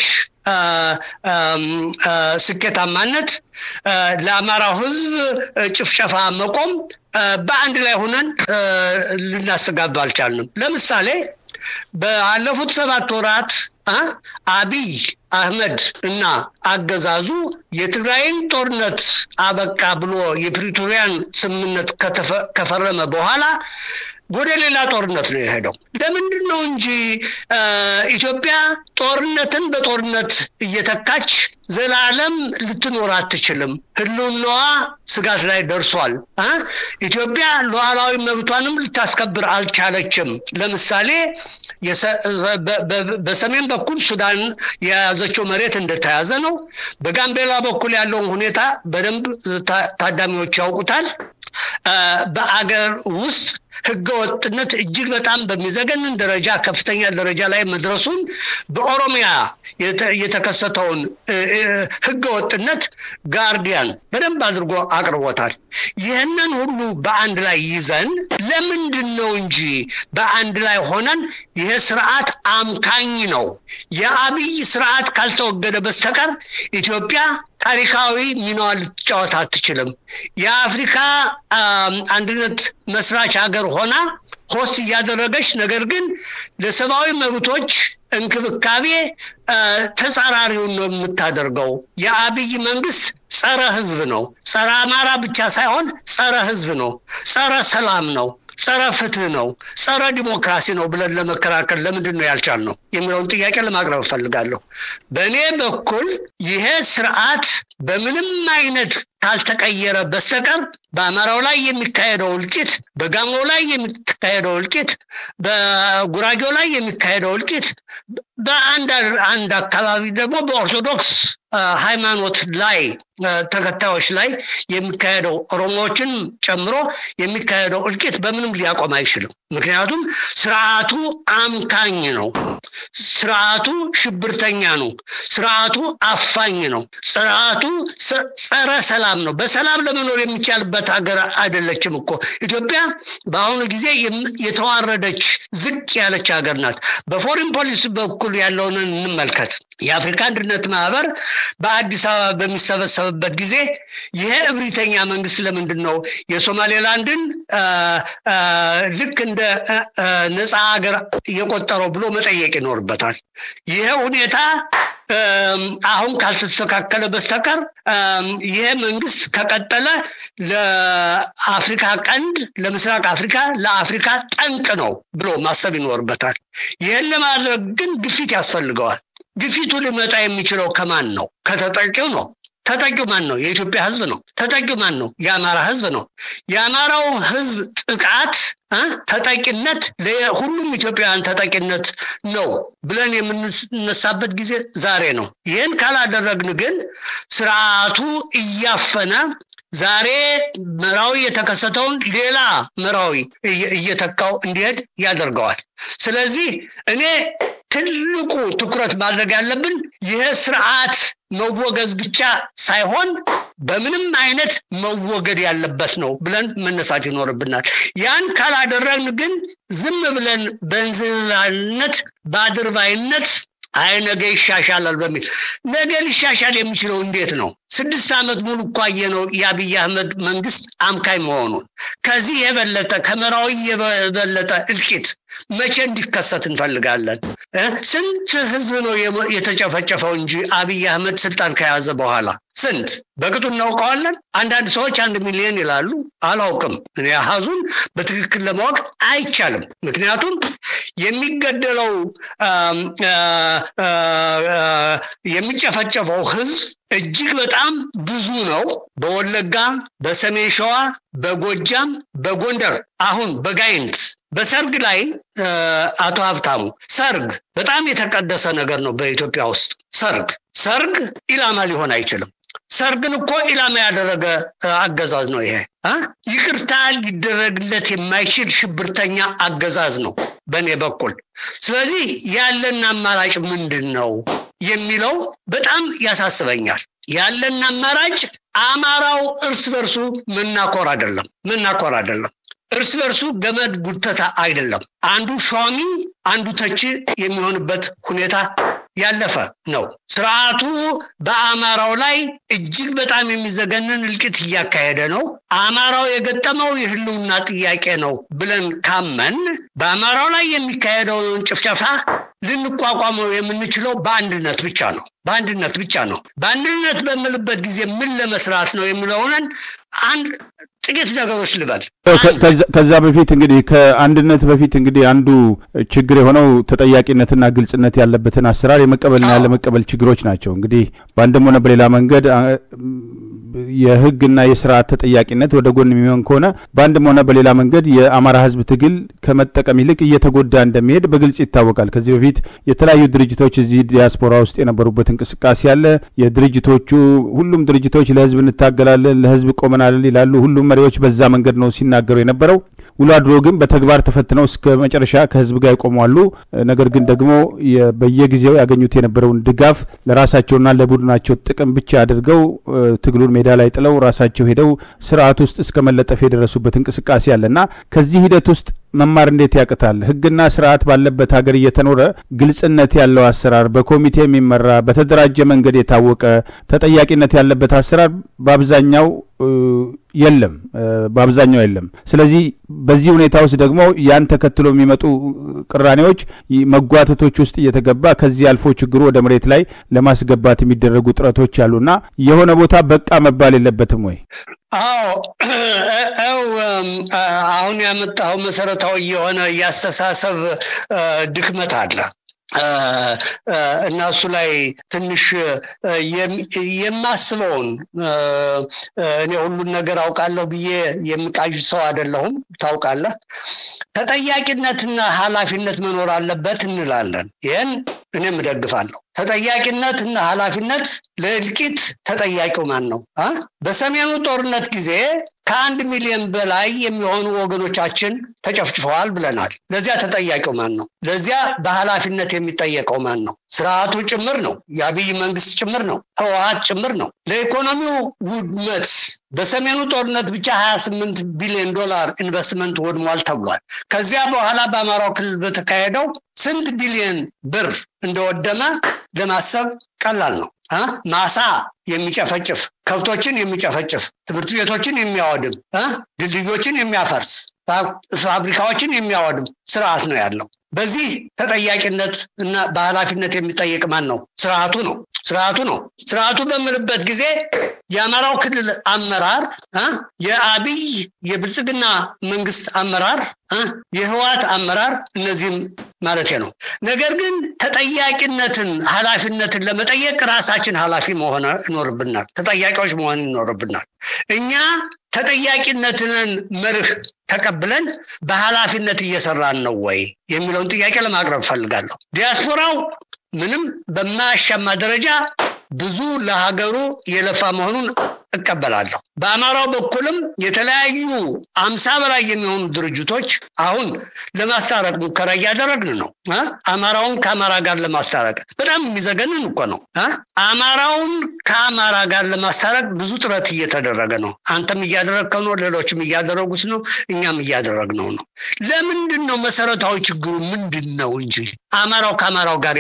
ስኬታማነት ለአማራው ህዝብ ጭፍጨፋ መቆም በአንድ ላይ ሆነን ልናስተጋባ አልቻልንም። ለምሳሌ ባለፉት ሰባት ወራት አቢይ አህመድ እና አገዛዙ የትግራይን ጦርነት አበቃ ብሎ የፕሪቶሪያን ስምምነት ከፈረመ በኋላ ወደ ሌላ ጦርነት ነው የሄደው። ለምንድን ነው እንጂ ኢትዮጵያ ጦርነትን በጦርነት እየተካች ዘላለም ልትኖር አትችልም። ህልውናዋ ስጋት ላይ ደርሷል። ኢትዮጵያ ሉዓላዊ መብቷንም ልታስከብር አልቻለችም። ለምሳሌ በሰሜን በኩል ሱዳን የያዘችው መሬት እንደተያዘ ነው። በጋምቤላ በኩል ያለውን ሁኔታ በደንብ ታዳሚዎች ያውቁታል። በአገር ውስጥ ህገወጥነት እጅግ በጣም በሚዘገንን ደረጃ ከፍተኛ ደረጃ ላይ መድረሱን በኦሮሚያ የተከሰተውን ህገወጥነት ጋርዲያን በደንብ አድርጎ አቅርቦታል። ይህንን ሁሉ በአንድ ላይ ይዘን ለምንድን ነው እንጂ በአንድ ላይ ሆነን ይሄ ስርዓት አምካኝ ነው። የአብይ ስርዓት ካልተወገደ በስተቀር ኢትዮጵያ ታሪካዊ ሚናዋን ልትጫወት አትችልም። የአፍሪካ አንድነት መስራች ሀገር ሆና ሆስት እያደረገች ነገር ግን ለሰብአዊ መብቶች እንክብካቤ ተጻራሪውን ነው የምታደርገው። የአብይ መንግስት ጸረ ህዝብ ነው። ጸረ አማራ ብቻ ሳይሆን ጸረ ህዝብ ነው። ጸረ ሰላም ነው። ጸረ ፍትህ ነው፣ ጸረ ዲሞክራሲ ነው ብለን ለመከራከል ለምንድን ነው ያልቻልነው የሚለውን ጥያቄ ለማቅረብ እፈልጋለሁ። በእኔ በኩል ይሄ ስርዓት በምንም አይነት ካልተቀየረ በስተቀር በአማራው ላይ የሚካሄደው እልቂት፣ በጋሞው ላይ የሚካሄደው እልቂት፣ በጉራጌው ላይ የሚካሄደው እልቂት፣ በአንድ አንድ አካባቢ ደግሞ በኦርቶዶክስ ሃይማኖት ላይ ተከታዮች ላይ የሚካሄደው ኦሮሞዎችን ጨምሮ የሚካሄደው እልቂት በምንም ሊያቆም አይችልም። ምክንያቱም ስርዓቱ አምካኝ ነው። ስርዓቱ ሽብርተኛ ነው። ስርዓቱ አፋኝ ነው። ስርዓቱ ጸረ ሰላም ነው። በሰላም ለመኖር የሚቻልበት ሀገር አይደለችም እኮ ኢትዮጵያ። በአሁኑ ጊዜ የተዋረደች ዝቅ ያለች ሀገር ናት። በፎሪን ፖሊሲ በኩል ያለውን እንመልከት። የአፍሪካ አንድነት ማህበር በአዲስ አበባ በሚሰበሰብበት ጊዜ ይሄ እብሪተኛ መንግስት ለምንድን ነው የሶማሌላንድን ልክ እንደ ነፃ ሀገር የቆጠረው ብሎ መጠየቅ ይኖርበታል። ይሄ ሁኔታ አሁን ካልተስተካከለ በስተቀር ይሄ መንግስት ከቀጠለ ለአፍሪካ ቀንድ፣ ለምስራቅ አፍሪካ፣ ለአፍሪካ ጠንቅ ነው ብሎ ማሰብ ይኖርበታል። ይህን ለማድረግ ግን ግፊት ያስፈልገዋል። ግፊቱ ሊመጣ የሚችለው ከማን ነው? ከተጠቂው ነው። ተጠቂው ማን ነው? የኢትዮጵያ ህዝብ ነው። ተጠቂው ማን ነው? የአማራ ህዝብ ነው። የአማራው ህዝብ ጥቃት ተጠቂነት ለሁሉም ኢትዮጵያውያን ተጠቂነት ነው ብለን የምንነሳበት ጊዜ ዛሬ ነው። ይህን ካላደረግን ግን ስርዓቱ እያፈነ ዛሬ መራዊ የተከሰተውን ሌላ መራዊ እየተካው እንዲሄድ ያደርገዋል። ስለዚህ እኔ ትልቁ ትኩረት ማድረግ ያለብን ይህ ስርዓት መወገዝ ብቻ ሳይሆን በምንም አይነት መወገድ ያለበት ነው ብለን መነሳት ይኖርብናል። ያን ካላደረግን ግን ዝም ብለን በእንዝላልነት በአድርባይነት አይ ነገ ይሻሻላል በሚል ነገ ሊሻሻል የሚችለው እንዴት ነው? ስድስት ዓመት ሙሉ እኳየ ነው የአብይ አህመድ መንግስት አምካኝ መሆኑን። ከዚህ የበለጠ ከመራዊ የበለጠ እልቂት መቼ እንዲከሰት እንፈልጋለን? ስንት ህዝብ ነው የተጨፈጨፈው እንጂ አብይ አህመድ ስልጣን ከያዘ በኋላ ስንት በቅጡ እናውቀዋለን። አንዳንድ ሰዎች አንድ ሚሊዮን ይላሉ። አላውቅም። እኔ አሃዙን በትክክል ለማወቅ አይቻልም። ምክንያቱም የሚገደለው የሚጨፈጨፈው ህዝብ እጅግ በጣም ብዙ ነው። በወለጋ፣ በሰሜን ሸዋ፣ በጎጃም፣ በጎንደር አሁን በጋይንት በሰርግ ላይ አቶ ሀብታሙ ሰርግ በጣም የተቀደሰ ነገር ነው በኢትዮጵያ ውስጥ ሰርግ ሰርግ ኢላማ ሊሆን አይችልም። ሰርግን እኮ ኢላማ ያደረገ አገዛዝ ነው ይሄ። ይቅርታ ሊደረግለት የማይችል ሽብርተኛ አገዛዝ ነው በእኔ በኩል። ስለዚህ ያለን አማራጭ ምንድን ነው የሚለው በጣም ያሳስበኛል። ያለን አማራጭ አማራው እርስ በርሱ መናኮር አይደለም መናኮር አይደለም እርስ በርሱ ገመድ ጉተታ አይደለም። አንዱ ሿሚ አንዱ ተቺ የሚሆንበት ሁኔታ ያለፈ ነው። ስርዓቱ በአማራው ላይ እጅግ በጣም የሚዘገንን እልቂት እያካሄደ ነው። አማራው የገጠመው የህልውና ጥያቄ ነው ብለን ካመን በአማራው ላይ የሚካሄደውን ጭፍጨፋ ልንቋቋመው የምንችለው በአንድነት ብቻ ነው። በአንድነት ብቻ ነው። በአንድነት በምልበት ጊዜ ምን ለመስራት ነው የሚለውንን አንድ ጥቂት ነገሮች ልበል። ከዛ በፊት እንግዲህ ከአንድነት በፊት እንግዲህ አንዱ ችግር የሆነው ተጠያቂነትና ግልጽነት ያለበትን አሰራር የመቀበልና ያለመቀበል ችግሮች ናቸው። እንግዲህ በአንድም ሆነ በሌላ መንገድ የህግና የስርዓት ተጠያቂነት ወደ ጎን የሚሆን ከሆነ በአንድም ሆነ በሌላ መንገድ የአማራ ህዝብ ትግል ከመጠቀም ይልቅ እየተጎዳ እንደሚሄድ በግልጽ ይታወቃል። ከዚህ በፊት የተለያዩ ድርጅቶች እዚህ ዲያስፖራ ውስጥ የነበሩበት እንቅስቃሴ አለ። የድርጅቶቹ ሁሉም ድርጅቶች ለህዝብ እንታገላለን፣ ለህዝብ ቆመናል ይላሉ። ሁሉም መሪዎች በዛ መንገድ ነው ሲናገሩ የነበረው። ውሎ አድሮ ግን በተግባር ተፈትነው እስከ መጨረሻ ከህዝብ ጋር ይቆማሉ። ነገር ግን ደግሞ በየጊዜው ያገኙት የነበረውን ድጋፍ ለራሳቸውና ለቡድናቸው ጥቅም ብቻ አድርገው ትግሉን ሜዳ ላይ ጥለው ራሳቸው ሄደው ስርዓት ውስጥ እስከ መለጠፍ የደረሱበት እንቅስቃሴ አለ እና ከዚህ ሂደት ውስጥ መማር እንዴት ያቅታል? ህግና ስርዓት ባለበት ሀገር እየተኖረ ግልጽነት ያለው አሰራር፣ በኮሚቴ የሚመራ በተደራጀ መንገድ የታወቀ ተጠያቂነት ያለበት አሰራር በአብዛኛው የለም፣ በአብዛኛው የለም። ስለዚህ በዚህ ሁኔታ ውስጥ ደግሞ ያን ተከትሎ የሚመጡ ቅራኔዎች፣ መጓተቶች ውስጥ እየተገባ ከዚህ አልፎ ችግሩ ወደ መሬት ላይ ለማስገባት የሚደረጉ ጥረቶች አሉና የሆነ ቦታ በቃ መባል የለበትም ወይ? አዎ ው አሁን ያመጣው መሰረታዊ የሆነ የአስተሳሰብ ድክመት አለ እና እሱ ላይ ትንሽ የማስበውን እኔ ሁሉን ነገር አውቃለሁ ብዬ የምቃዥ ሰው አይደለሁም። ታውቃለህ፣ ተጠያቂነትና ኃላፊነት መኖር አለበት እንላለን። ይህን እኔም እደግፋለሁ። ተጠያቂነት እና ኃላፊነት ለእልቂት ተጠያቂው ማን ነው? በሰሜኑ ጦርነት ጊዜ ከአንድ ሚሊዮን በላይ የሚሆኑ ወገኖቻችን ተጨፍጭፈዋል ብለናል። ለዚያ ተጠያቂው ማን ነው? ለዚያ በኃላፊነት የሚጠየቀው ማን ነው? ስርዓቱ ጭምር ነው። የአብይ መንግስት ጭምር ነው። ህወሀት ጭምር ነው። ለኢኮኖሚው ውድመት በሰሜኑ ጦርነት ብቻ 28 ቢሊዮን ዶላር ኢንቨስትመንት ወድሟል ተብሏል። ከዚያ በኋላ በአማራው ክልል በተካሄደው ስንት ቢሊዮን ብር እንደወደመ ለማሰብ ቀላል ነው። ማሳ የሚጨፈጭፍ ከብቶችን የሚጨፈጭፍ ትምህርት ቤቶችን የሚያወድም ድልድዮችን የሚያፈርስ ፋብሪካዎችን የሚያወድም ስርዓት ነው ያለው። በዚህ ተጠያቂነት እና በኃላፊነት የሚጠየቅ ማን ነው? ስርዓቱ ነው። ስርዓቱ ነው። ስርዓቱ በምልበት ጊዜ የአማራው ክልል አመራር፣ የአብይ የብልጽግና መንግስት አመራር፣ የህወሓት አመራር እነዚህም ማለት ነው። ነገር ግን ተጠያቂነትን ኃላፊነትን ለመጠየቅ ራሳችን ኃላፊ መሆን ይኖርብናል። ተጠያቂዎች መሆን ይኖርብናል። እኛ ተጠያቂነትን መርህ ተቀብለን በኃላፊነት እየሰራን ነው ወይ የሚለውን ጥያቄ ለማቅረብ ፈልጋለሁ። ዲያስፖራው ምንም በማያሻማ ደረጃ ብዙ ለሀገሩ የለፋ መሆኑን እቀበላለሁ። በአማራው በኩልም የተለያዩ አምሳ በላይ የሚሆኑ ድርጅቶች አሁን ለማስታረቅ ሙከራ እያደረግን ነው። አማራውን ከአማራ ጋር ለማስታረቅ በጣም የሚዘገንን እኮ ነው። አማራውን ከአማራ ጋር ለማስታረቅ ብዙ ጥረት እየተደረገ ነው። አንተም እያደረግከው ነው፣ ሌሎችም እያደረጉት ነው፣ እኛም እያደረግነው ነው። ለምንድን ነው መሰረታዊ ችግሩ ምንድን ነው እንጂ አማራው ከአማራው ጋር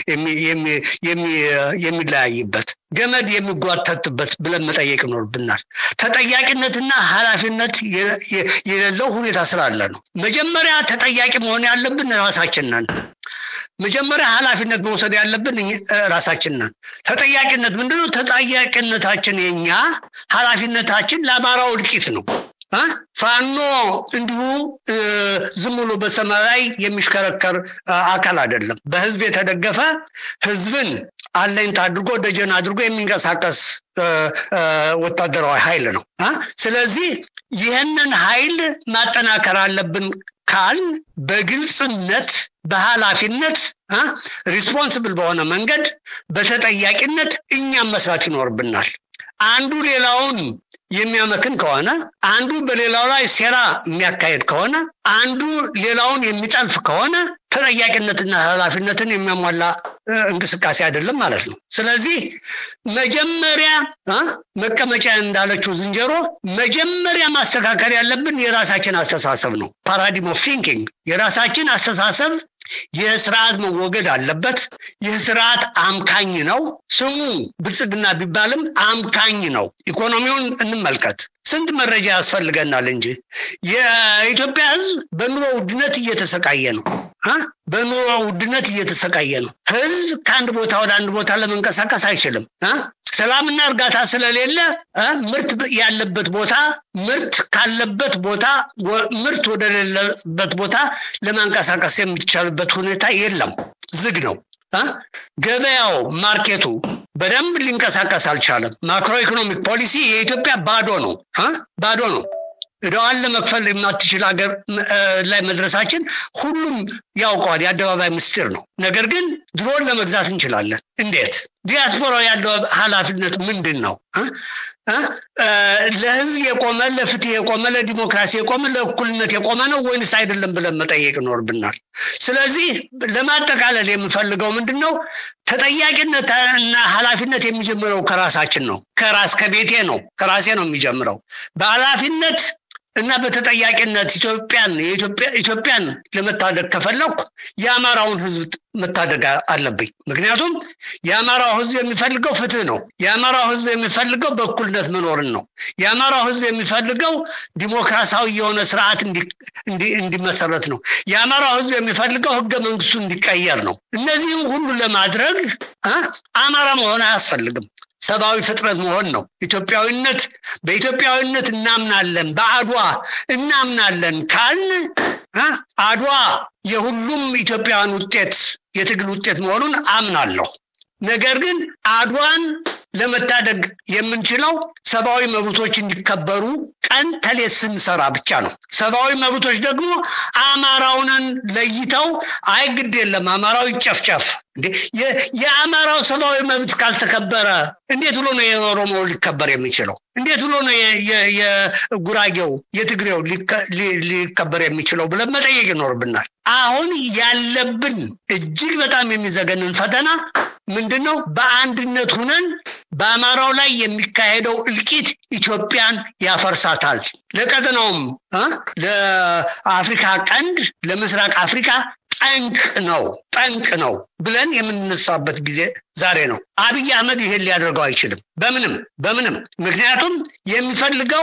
የሚለያይበት ገመድ የሚጓተትበት ብለን መጠየቅ ይኖርብናል። ተጠያቂነትና ኃላፊነት የሌለው ሁኔታ ስላለ ነው። መጀመሪያ ተጠያቂ መሆን ያለብን ራሳችን ነን። መጀመሪያ ኃላፊነት መውሰድ ያለብን ራሳችን ነን። ተጠያቂነት ምንድነው? ተጠያቂነታችን የኛ ኃላፊነታችን ለአማራው እልቂት ነው። ፋኖ እንዲሁ ዝም ብሎ በሰማይ ላይ የሚሽከረከር አካል አይደለም። በህዝብ የተደገፈ ህዝብን አለኝታ አድርጎ ደጀን አድርጎ የሚንቀሳቀስ ወታደራዊ ኃይል ነው። ስለዚህ ይህንን ኃይል ማጠናከር አለብን ካልን በግልጽነት በኃላፊነት ሪስፖንስብል በሆነ መንገድ በተጠያቂነት እኛም መስራት ይኖርብናል። አንዱ ሌላውን የሚያመክን ከሆነ አንዱ በሌላው ላይ ሴራ የሚያካሄድ ከሆነ አንዱ ሌላውን የሚጠልፍ ከሆነ ተጠያቂነትና ኃላፊነትን የሚያሟላ እንቅስቃሴ አይደለም ማለት ነው። ስለዚህ መጀመሪያ መቀመጫ እንዳለችው ዝንጀሮ መጀመሪያ ማስተካከል ያለብን የራሳችን አስተሳሰብ ነው። ፓራዲም ኦፍ ቲንኪንግ የራሳችን አስተሳሰብ ይህ ስርዓት መወገድ አለበት። ይህ ስርዓት አምካኝ ነው። ስሙ ብልጽግና ቢባልም አምካኝ ነው። ኢኮኖሚውን እንመልከት። ስንት መረጃ ያስፈልገናል እንጂ የኢትዮጵያ ሕዝብ በኑሮ ውድነት እየተሰቃየ ነው። በኑሮ ውድነት እየተሰቃየ ነው። ሕዝብ ከአንድ ቦታ ወደ አንድ ቦታ ለመንቀሳቀስ አይችልም። ሰላምና እርጋታ ስለሌለ ምርት ያለበት ቦታ ምርት ካለበት ቦታ ምርት ወደሌለበት ቦታ ለማንቀሳቀስ የሚቻልበት ሁኔታ የለም፣ ዝግ ነው። ገበያው ማርኬቱ በደንብ ሊንቀሳቀስ አልቻለም። ማክሮ ኢኮኖሚክ ፖሊሲ የኢትዮጵያ ባዶ ነው፣ ባዶ ነው። እዳዋን ለመክፈል የማትችል ሀገር ላይ መድረሳችን ሁሉም ያውቀዋል፣ የአደባባይ ምስጢር ነው። ነገር ግን ድሮን ለመግዛት እንችላለን። እንዴት? ዲያስፖራው ያለው ኃላፊነት ምንድን ነው? ለህዝብ የቆመ ለፍትህ የቆመ ለዲሞክራሲ የቆመ ለእኩልነት የቆመ ነው ወይንስ አይደለም ብለን መጠየቅ ይኖርብናል። ስለዚህ ለማጠቃለል የምፈልገው ምንድን ነው? ተጠያቂነትና ኃላፊነት የሚጀምረው ከራሳችን ነው። ከራስ ከቤቴ ነው፣ ከራሴ ነው የሚጀምረው በኃላፊነት እና በተጠያቂነት ኢትዮጵያን ኢትዮጵያን ለመታደግ ከፈለኩ የአማራውን ህዝብ መታደግ አለብኝ። ምክንያቱም የአማራው ህዝብ የሚፈልገው ፍትህ ነው። የአማራው ህዝብ የሚፈልገው በእኩልነት መኖርን ነው። የአማራው ህዝብ የሚፈልገው ዲሞክራሲያዊ የሆነ ስርዓት እንዲመሰረት ነው። የአማራው ህዝብ የሚፈልገው ህገ መንግስቱ እንዲቀየር ነው። እነዚህም ሁሉ ለማድረግ አማራ መሆን አያስፈልግም። ሰብአዊ ፍጥረት መሆን ነው። ኢትዮጵያዊነት በኢትዮጵያዊነት እናምናለን፣ በአድዋ እናምናለን ካልን አድዋ የሁሉም ኢትዮጵያውያን ውጤት የትግል ውጤት መሆኑን አምናለሁ። ነገር ግን አድዋን ለመታደግ የምንችለው ሰብአዊ መብቶች እንዲከበሩ ቀን ተሌት ስንሰራ ብቻ ነው። ሰብአዊ መብቶች ደግሞ አማራውንን ለይተው አይ ግድ የለም አማራው ይጨፍጨፍ። የአማራው ሰብአዊ መብት ካልተከበረ እንዴት ብሎ ነው የኦሮሞው ሊከበር የሚችለው? እንዴት ብሎ ነው የጉራጌው የትግሬው ሊከበር የሚችለው ብለን መጠየቅ ይኖርብናል። አሁን ያለብን እጅግ በጣም የሚዘገንን ፈተና ምንድን ነው? በአንድነት ሁነን በአማራው ላይ የሚካሄደው እልቂት ኢትዮጵያን ያፈርሳታል። ለቀጠናውም ለአፍሪካ ቀንድ ለምስራቅ አፍሪካ ጠንቅ ነው ጠንቅ ነው ብለን የምንነሳበት ጊዜ ዛሬ ነው። አብይ አህመድ ይሄን ሊያደርገው አይችልም በምንም በምንም። ምክንያቱም የሚፈልገው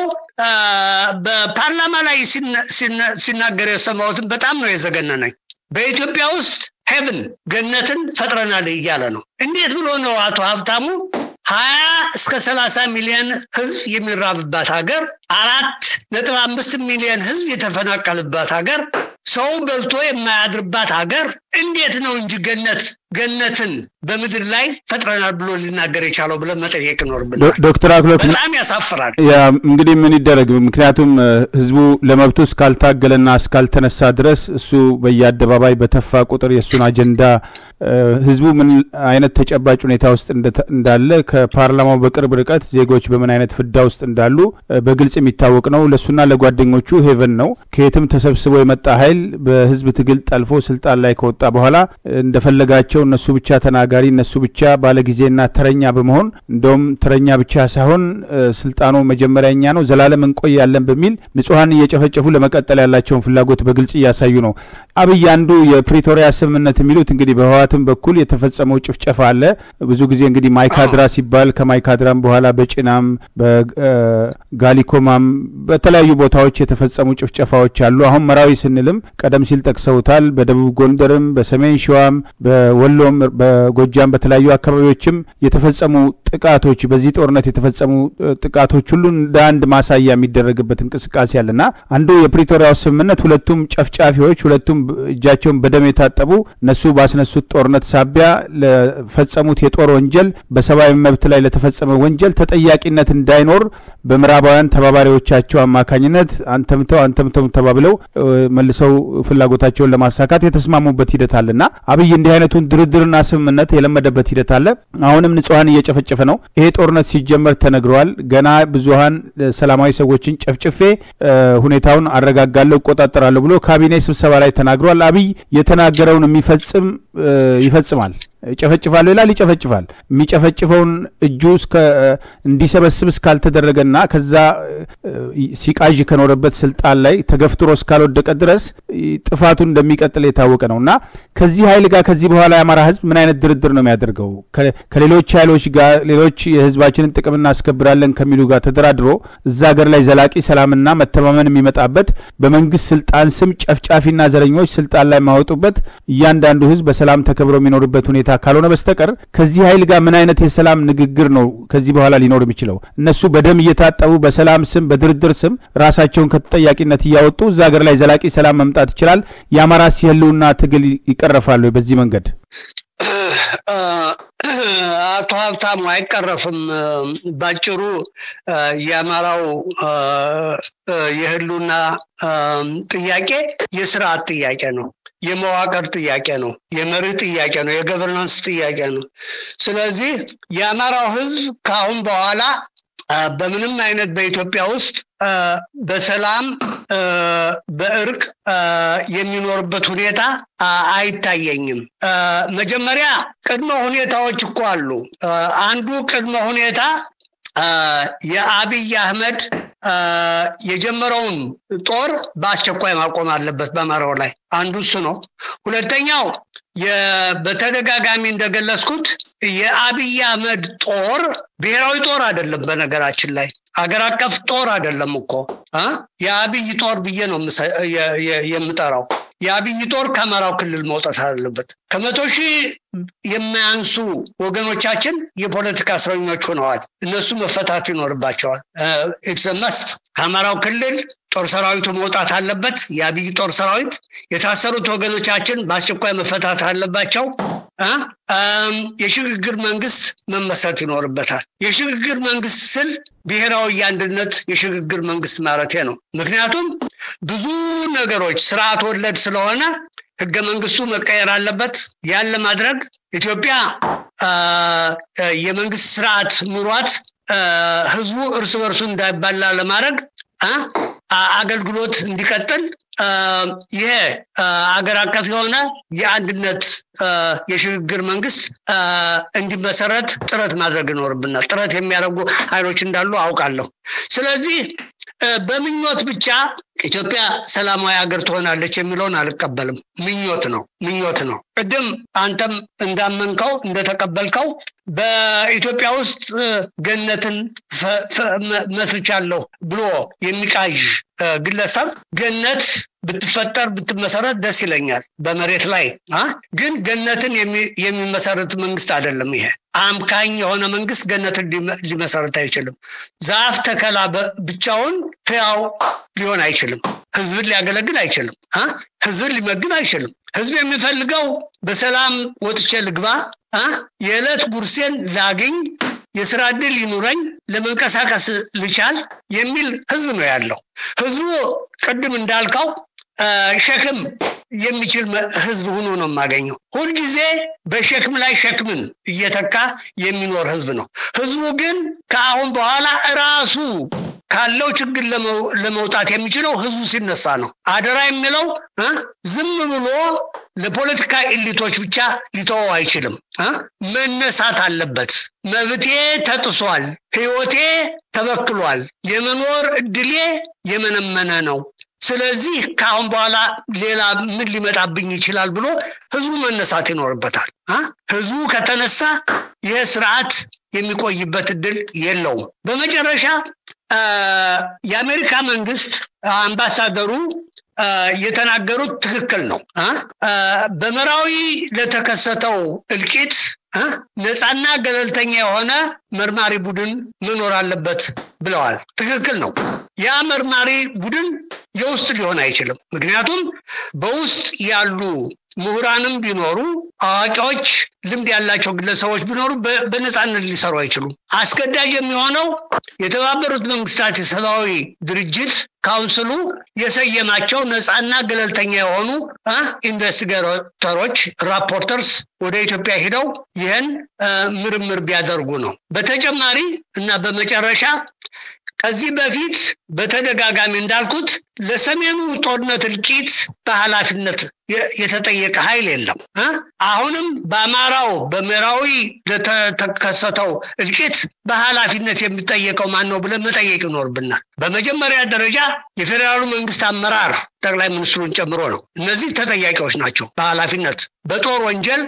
በፓርላማ ላይ ሲናገር የሰማሁትን በጣም ነው የዘገነነኝ። በኢትዮጵያ ውስጥ ሄቭን ገነትን ፈጥረናል እያለ ነው። እንዴት ብሎ ነው አቶ ሀብታሙ ሀያ እስከ ሰላሳ ሚሊዮን ህዝብ የሚራብባት ሀገር፣ አራት ነጥብ አምስት ሚሊዮን ህዝብ የተፈናቀልባት ሀገር፣ ሰው በልቶ የማያድርባት ሀገር እንዴት ነው እንጂ ገነት ገነትን በምድር ላይ ፈጥረናል ብሎ ሊናገር የቻለው ብለን መጠየቅ ይኖርብናል። ዶክተር አክሎክ በጣም ያሳፍራል። እንግዲህ ምን ይደረግ? ምክንያቱም ህዝቡ ለመብቱ እስካልታገለና እስካልተነሳ ድረስ እሱ በየአደባባይ በተፋ ቁጥር የእሱን አጀንዳ ህዝቡ ምን አይነት ተጨባጭ ሁኔታ ውስጥ እንዳለ ከፓርላማው በቅርብ ርቀት ዜጎች በምን አይነት ፍዳ ውስጥ እንዳሉ በግልጽ የሚታወቅ ነው። ለእሱና ለጓደኞቹ ሄቨን ነው። ከየትም ተሰብስቦ የመጣ ኃይል በህዝብ ትግል ጠልፎ ስልጣን ላይ ከወጣ በኋላ እንደፈለጋቸው እነሱ ብቻ ተናጋሪ እነሱ ብቻ ባለጊዜና ተረኛ በመሆን እንደውም ተረኛ ብቻ ሳይሆን ስልጣኑ መጀመሪያ እኛ ነው ዘላለም እንቆያለን በሚል ንጹሐን እየጨፈጨፉ ለመቀጠል ያላቸውን ፍላጎት በግልጽ እያሳዩ ነው። አብይ አንዱ የፕሪቶሪያ ስምምነት የሚሉት እንግዲህ በህወሓትም በኩል የተፈጸመው ጭፍጨፋ አለ። ብዙ ጊዜ እንግዲህ ማይካድራ ሲባል ከማይካድራም በኋላ በጭናም በጋሊኮማም በተለያዩ ቦታዎች የተፈጸሙ ጭፍጨፋዎች አሉ። አሁን መራዊ ስንልም ቀደም ሲል ጠቅሰውታል። በደቡብ ጎንደርም በሰሜን ሸዋም በወሎም በጎጃም በተለያዩ አካባቢዎችም የተፈጸሙ ጥቃቶች በዚህ ጦርነት የተፈጸሙ ጥቃቶች ሁሉ እንደ አንድ ማሳያ የሚደረግበት እንቅስቃሴ አለና አንዱ የፕሪቶሪያው ስምምነት ሁለቱም ጨፍጫፊዎች ሁለቱም እጃቸውን በደም የታጠቡ እነሱ ባስነሱት ጦርነት ሳቢያ ለፈጸሙት የጦር ወንጀል በሰብአዊ መብት ላይ ለተፈጸመ ወንጀል ተጠያቂነት እንዳይኖር በምዕራባውያን ተባባሪዎቻቸው አማካኝነት አንተምተው አንተምተው ተባብለው መልሰው ፍላጎታቸውን ለማሳካት የተስማሙበት ሂደት አለና አብይ እንዲህ አይነቱን ድርድርና ስምምነት የለመደበት ሂደት አለ። አሁንም ንጹሐን እየጨፈጨፈ ነው። ይሄ ጦርነት ሲጀመር ተነግረዋል። ገና ብዙሀን ሰላማዊ ሰዎችን ጨፍጭፌ ሁኔታውን አረጋጋለሁ፣ እቆጣጠራለሁ ብሎ ካቢኔ ስብሰባ ላይ ተናግሯል። አብይ የተናገረውን የሚፈጽም ይፈጽማል። ይጨፈጭፋል ይላል፣ ይጨፈጭፋል። የሚጨፈጭፈውን እጁ እንዲሰበስብ እስካልተደረገና ከዛ ሲቃዥ ከኖረበት ስልጣን ላይ ተገፍትሮ እስካልወደቀ ድረስ ጥፋቱ እንደሚቀጥል የታወቀ ነው እና ከዚህ ኃይል ጋር ከዚህ በኋላ የአማራ ህዝብ ምን አይነት ድርድር ነው የሚያደርገው? ከሌሎች ኃይሎች ጋር ሌሎች የህዝባችንን ጥቅም እናስከብራለን ከሚሉ ጋር ተደራድሮ እዛ ሀገር ላይ ዘላቂ ሰላምና መተማመን የሚመጣበት በመንግስት ስልጣን ስም ጨፍጫፊና ዘረኞች ስልጣን ላይ የማወጡበት እያንዳንዱ ህዝብ በሰላም ተከብሮ የሚኖርበት ሁኔታ ካልሆነ በስተቀር ከዚህ ኃይል ጋር ምን አይነት የሰላም ንግግር ነው ከዚህ በኋላ ሊኖር የሚችለው? እነሱ በደም እየታጠቡ በሰላም ስም በድርድር ስም ራሳቸውን ከተጠያቂነት እያወጡ እዛ ሀገር ላይ ዘላቂ ሰላም መምጣት ይችላል። የአማራስ የህልውና ትግል ይቀረፋሉ በዚህ መንገድ? አቶ ሀብታሙ አይቀረፍም። ባጭሩ የአማራው የህሉና ጥያቄ የስርዓት ጥያቄ ነው። የመዋቅር ጥያቄ ነው። የመርህ ጥያቄ ነው። የገቨርናንስ ጥያቄ ነው። ስለዚህ የአማራው ህዝብ ከአሁን በኋላ በምንም አይነት በኢትዮጵያ ውስጥ በሰላም በእርቅ የሚኖርበት ሁኔታ አይታየኝም። መጀመሪያ ቅድመ ሁኔታዎች እኮ አሉ። አንዱ ቅድመ ሁኔታ የአብይ አህመድ የጀመረውን ጦር በአስቸኳይ ማቆም አለበት በአማራው ላይ አንዱ እሱ ነው። ሁለተኛው በተደጋጋሚ እንደገለጽኩት የአብይ አህመድ ጦር ብሔራዊ ጦር አይደለም። በነገራችን ላይ አገር አቀፍ ጦር አይደለም እኮ የአብይ ጦር ብዬ ነው የምጠራው። የአብይ ጦር ከአማራው ክልል መውጣት አለበት። ከመቶ ሺህ የማያንሱ ወገኖቻችን የፖለቲካ እስረኞች ሆነዋል። እነሱ መፈታት ይኖርባቸዋል። ኢትሰመስ ከአማራው ክልል ጦር ሰራዊቱ መውጣት አለበት። የአብይ ጦር ሰራዊት የታሰሩት ወገኖቻችን በአስቸኳይ መፈታት አለባቸው። የሽግግር መንግስት መመስረት ይኖርበታል። የሽግግር መንግስት ስል ብሔራዊ የአንድነት የሽግግር መንግስት ማለቴ ነው። ምክንያቱም ብዙ ነገሮች ስርዓት ወለድ ስለሆነ ህገ መንግስቱ መቀየር አለበት። ያን ለማድረግ ኢትዮጵያ የመንግስት ስርዓት ኑሯት ህዝቡ እርስ በርሱ እንዳይባላ ለማድረግ አገልግሎት እንዲቀጥል ይሄ አገር አቀፍ የሆነ የአንድነት የሽግግር መንግስት እንዲመሰረት ጥረት ማድረግ ይኖርብናል። ጥረት የሚያደርጉ ኃይሎች እንዳሉ አውቃለሁ። ስለዚህ በምኞት ብቻ ኢትዮጵያ ሰላማዊ ሀገር ትሆናለች የሚለውን አልቀበልም። ምኞት ነው ምኞት ነው። ቅድም አንተም እንዳመንከው እንደተቀበልከው በኢትዮጵያ ውስጥ ገነትን መስርቻለሁ ብሎ የሚቃዥ ግለሰብ ገነት ብትፈጠር ብትመሰረት ደስ ይለኛል። በመሬት ላይ ግን ገነትን የሚመሰረት መንግስት አይደለም። ይሄ አምካኝ የሆነ መንግስት ገነትን ሊመሰረት አይችልም። ዛፍ ተከላ ብቻውን ህያው ሊሆን አይችልም። ህዝብን ሊያገለግል አይችልም። ህዝብን ሊመግብ አይችልም። ህዝብ የሚፈልገው በሰላም ወጥቼ ልግባ፣ የዕለት ጉርሴን ላግኝ፣ የስራ እድል ይኑረኝ፣ ለመንቀሳቀስ ልቻል የሚል ህዝብ ነው ያለው። ህዝቡ ቅድም እንዳልከው ሸክም የሚችል ህዝብ ሆኖ ነው የማገኘው። ሁልጊዜ በሸክም ላይ ሸክምን እየተካ የሚኖር ህዝብ ነው። ህዝቡ ግን ከአሁን በኋላ እራሱ ካለው ችግር ለመውጣት የሚችለው ህዝቡ ሲነሳ ነው። አደራ የሚለው ዝም ብሎ ለፖለቲካ ኤሊቶች ብቻ ሊተወው አይችልም። መነሳት አለበት። መብቴ ተጥሷል፣ ህይወቴ ተበክሏል፣ የመኖር እድሌ የመነመነ ነው። ስለዚህ ከአሁን በኋላ ሌላ ምን ሊመጣብኝ ይችላል ብሎ ህዝቡ መነሳት ይኖርበታል። ህዝቡ ከተነሳ ይህ ስርዓት የሚቆይበት እድል የለውም። በመጨረሻ የአሜሪካ መንግስት አምባሳደሩ የተናገሩት ትክክል ነው። በመራዊ ለተከሰተው እልቂት ነፃና ገለልተኛ የሆነ መርማሪ ቡድን መኖር አለበት ብለዋል። ትክክል ነው። ያ መርማሪ ቡድን የውስጥ ሊሆን አይችልም። ምክንያቱም በውስጥ ያሉ ምሁራንም ቢኖሩ አዋቂዎች፣ ልምድ ያላቸው ግለሰቦች ቢኖሩ በነፃነት ሊሰሩ አይችሉም። አስገዳጅ የሚሆነው የተባበሩት መንግስታት የሰብአዊ ድርጅት ካውንስሉ የሰየማቸው ነፃና ገለልተኛ የሆኑ ኢንቨስቲጌተሮች ራፖርተርስ ወደ ኢትዮጵያ ሂደው ይህን ምርምር ቢያደርጉ ነው። በተጨማሪ እና በመጨረሻ ከዚህ በፊት በተደጋጋሚ እንዳልኩት ለሰሜኑ ጦርነት እልቂት በኃላፊነት የተጠየቀ ኃይል የለም። አሁንም በአማራው በምዕራዊ ለተከሰተው እልቂት በኃላፊነት የሚጠየቀው ማን ነው ብለን መጠየቅ ይኖርብናል። በመጀመሪያ ደረጃ የፌዴራሉ መንግስት አመራር ጠቅላይ ሚኒስትሩን ጨምሮ ነው። እነዚህ ተጠያቂዎች ናቸው በኃላፊነት በጦር ወንጀል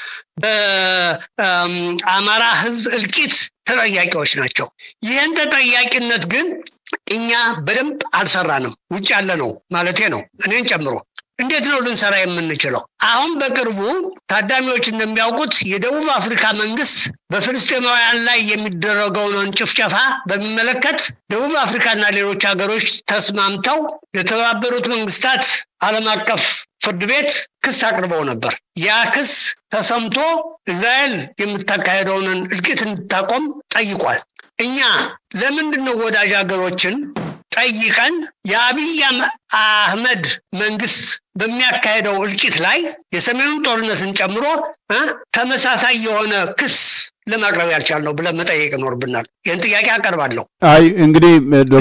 በአማራ ህዝብ እልቂት ተጠያቂዎች ናቸው። ይህን ተጠያቂነት ግን እኛ በደንብ አልሰራንም። ውጭ ያለ ነው ማለቴ ነው እኔን ጨምሮ እንዴት ነው ልንሰራ የምንችለው? አሁን በቅርቡ ታዳሚዎች እንደሚያውቁት የደቡብ አፍሪካ መንግስት በፍልስጤማውያን ላይ የሚደረገውን ጭፍጨፋ በሚመለከት ደቡብ አፍሪካና ሌሎች ሀገሮች ተስማምተው ለተባበሩት መንግስታት ዓለም አቀፍ ፍርድ ቤት ክስ አቅርበው ነበር። ያ ክስ ተሰምቶ እስራኤል የምታካሄደውን እልቂት እንድታቆም ጠይቋል። እኛ ለምንድን ነው ወዳጅ ሀገሮችን ጠይቀን የአብይ አህመድ መንግስት በሚያካሄደው እልቂት ላይ የሰሜኑን ጦርነትን ጨምሮ ተመሳሳይ የሆነ ክስ ለማቅረብ ያልቻልነው ብለን መጠየቅ ይኖርብናል። ይህን ጥያቄ አቀርባለሁ። አይ እንግዲህ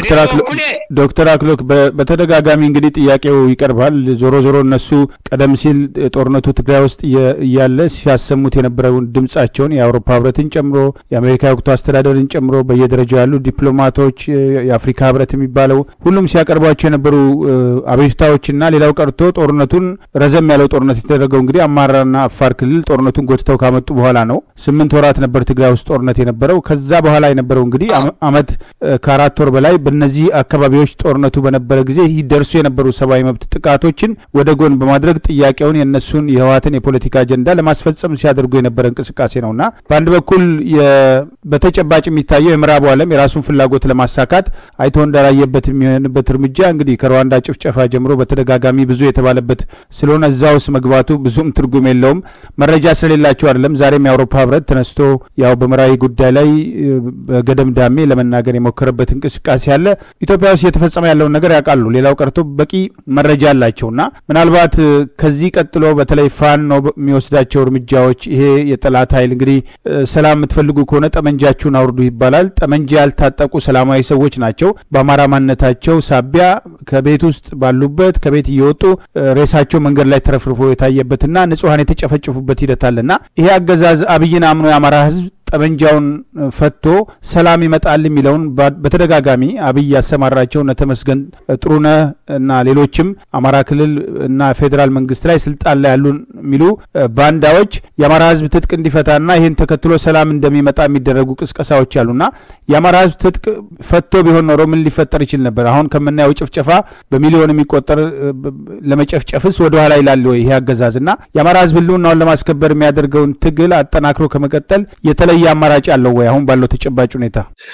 ዶክተር አክሎክ በተደጋጋሚ እንግዲህ ጥያቄው ይቀርባል። ዞሮ ዞሮ እነሱ ቀደም ሲል ጦርነቱ ትግራይ ውስጥ እያለ ሲያሰሙት የነበረውን ድምጻቸውን የአውሮፓ ህብረትን ጨምሮ የአሜሪካ ወቅቱ አስተዳደርን ጨምሮ በየደረጃው ያሉ ዲፕሎማቶች፣ የአፍሪካ ህብረት የሚባለው ሁሉም ሲያቀርቧቸው የነበሩ አቤቱታዎችና ሌላው ቀርቶ ጦርነቱን ረዘም ያለው ጦርነት የተደረገው እንግዲህ አማራና አፋር ክልል ጦርነቱን ጎትተው ካመጡ በኋላ ነው። ስምንት ወራት ነበር ትግራይ ውስጥ ጦርነት የነበረው። ከዛ በኋላ የነበረው እንግዲህ አመት ከአራት ወር በላይ በእነዚህ አካባቢዎች ጦርነቱ በነበረ ጊዜ ይደርሱ የነበሩ ሰብአዊ መብት ጥቃቶችን ወደ ጎን በማድረግ ጥያቄውን የእነሱን የህወሓትን የፖለቲካ አጀንዳ ለማስፈጸም ሲያደርጉ የነበረ እንቅስቃሴ ነውና በአንድ በኩል በተጨባጭ የሚታየው የምዕራቡ ዓለም የራሱን ፍላጎት ለማሳካት አይቶ እንዳላየበት የሚሆንበት እርምጃ እንግዲህ ከሩዋንዳ ጭፍጨፋ ጀምሮ በተደጋጋሚ ብዙ የተባለበት ስለሆነ እዛ ውስጥ መግባቱ ብዙም ትርጉም የለውም። መረጃ ስለሌላቸው አይደለም። ዛሬም የአውሮፓ ህብረት ተነስቶ ያው በምዕራዊ ጉዳይ ላይ በገደም ዳሜ ለመናገር የሞከረበት እንቅስቃሴ አለ። ኢትዮጵያ ውስጥ እየተፈጸመ ያለውን ነገር ያውቃሉ። ሌላው ቀርቶ በቂ መረጃ አላቸውና ምናልባት ከዚህ ቀጥሎ በተለይ ፋኖ የሚወስዳቸው እርምጃዎች ይሄ የጠላት ኃይል እንግዲህ ሰላም የምትፈልጉ ከሆነ ጠመንጃችሁን አውርዱ ይባላል። ጠመንጃ ያልታጠቁ ሰላማዊ ሰዎች ናቸው። በአማራ ማንነታቸው ሳቢያ ከቤት ውስጥ ባሉበት ከቤት እየወጡ ሬሳቸው መንገድ ላይ ተረፍርፎ የታየበትና ንጹሐን የተጨፈጨፉበት ሂደት አለና ይሄ አገዛዝ አብይን አምኖ የአማራ ህዝብ ጠመንጃውን ፈቶ ሰላም ይመጣል የሚለውን በተደጋጋሚ አብይ ያሰማራቸው እነ ተመስገን ጥሩነህ እና ሌሎችም አማራ ክልል እና ፌዴራል መንግስት ላይ ስልጣን ላይ ያሉ የሚሉ ባንዳዎች የአማራ ህዝብ ትጥቅ እንዲፈታና ይህን ተከትሎ ሰላም እንደሚመጣ የሚደረጉ ቅስቀሳዎች አሉና የአማራ ህዝብ ትጥቅ ፈቶ ቢሆን ኖሮ ምን ሊፈጠር ይችል ነበር? አሁን ከምናየው ጭፍጨፋ በሚሊዮን የሚቆጠር ለመጨፍጨፍስ ወደኋላ ይላል ወይ ይሄ አገዛዝ? እና የአማራ ህዝብ ህልውናውን ለማስከበር የሚያደርገውን ትግል አጠናክሮ ከመቀጠል የተለየ አማራጭ አለው ወይ? አሁን ባለው ተጨባጭ ሁኔታ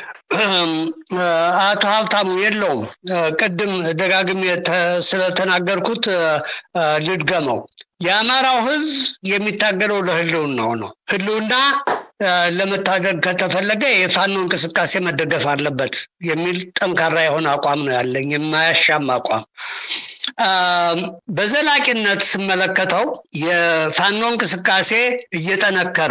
አቶ ሀብታሙ የለውም። ቅድም ደጋግሜ ስለተናገርኩት ልድገመው። የአማራው ህዝብ የሚታገለው ለህልውናው ነው። ህልውና ለመታደግ ከተፈለገ የፋኖ እንቅስቃሴ መደገፍ አለበት የሚል ጠንካራ የሆነ አቋም ነው ያለኝ፣ የማያሻም አቋም። በዘላቂነት ስመለከተው የፋኖ እንቅስቃሴ እየጠነከረ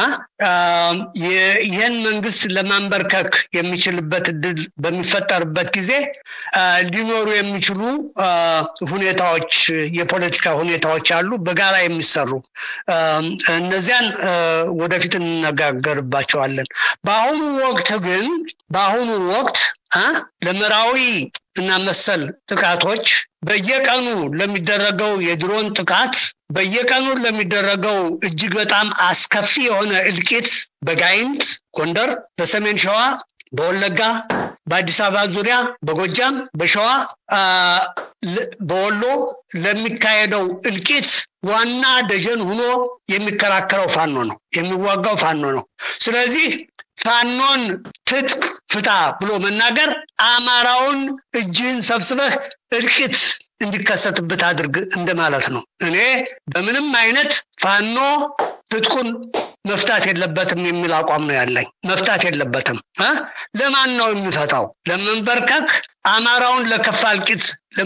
ይህን መንግስት ለማንበርከክ የሚችልበት እድል በሚፈጠርበት ጊዜ ሊኖሩ የሚችሉ ሁኔታዎች የፖለቲካ ሁኔታዎች አሉ፣ በጋራ የሚሰሩ እነዚያን ወደፊት እንነጋገርባቸዋለን። በአሁኑ ወቅት ግን በአሁኑ ወቅት ለምዕራዊ እና መሰል ጥቃቶች በየቀኑ ለሚደረገው የድሮን ጥቃት በየቀኑ ለሚደረገው እጅግ በጣም አስከፊ የሆነ እልቂት በጋይንት ጎንደር፣ በሰሜን ሸዋ፣ በወለጋ፣ በአዲስ አበባ ዙሪያ፣ በጎጃም፣ በሸዋ፣ በወሎ ለሚካሄደው እልቂት ዋና ደጀን ሆኖ የሚከራከረው ፋኖ ነው፣ የሚዋጋው ፋኖ ነው። ስለዚህ ፋኖን ትጥቅ ፍታ ብሎ መናገር አማራውን እጅህን ሰብስበህ እልቂት እንዲከሰትበት አድርግ እንደማለት ነው። እኔ በምንም አይነት ፋኖ ትጥቁን መፍታት የለበትም የሚል አቋም ነው ያለኝ። መፍታት የለበትም። ለማን ነው የሚፈታው? ለመንበርከክ አማራውን ለከፋ እልቂት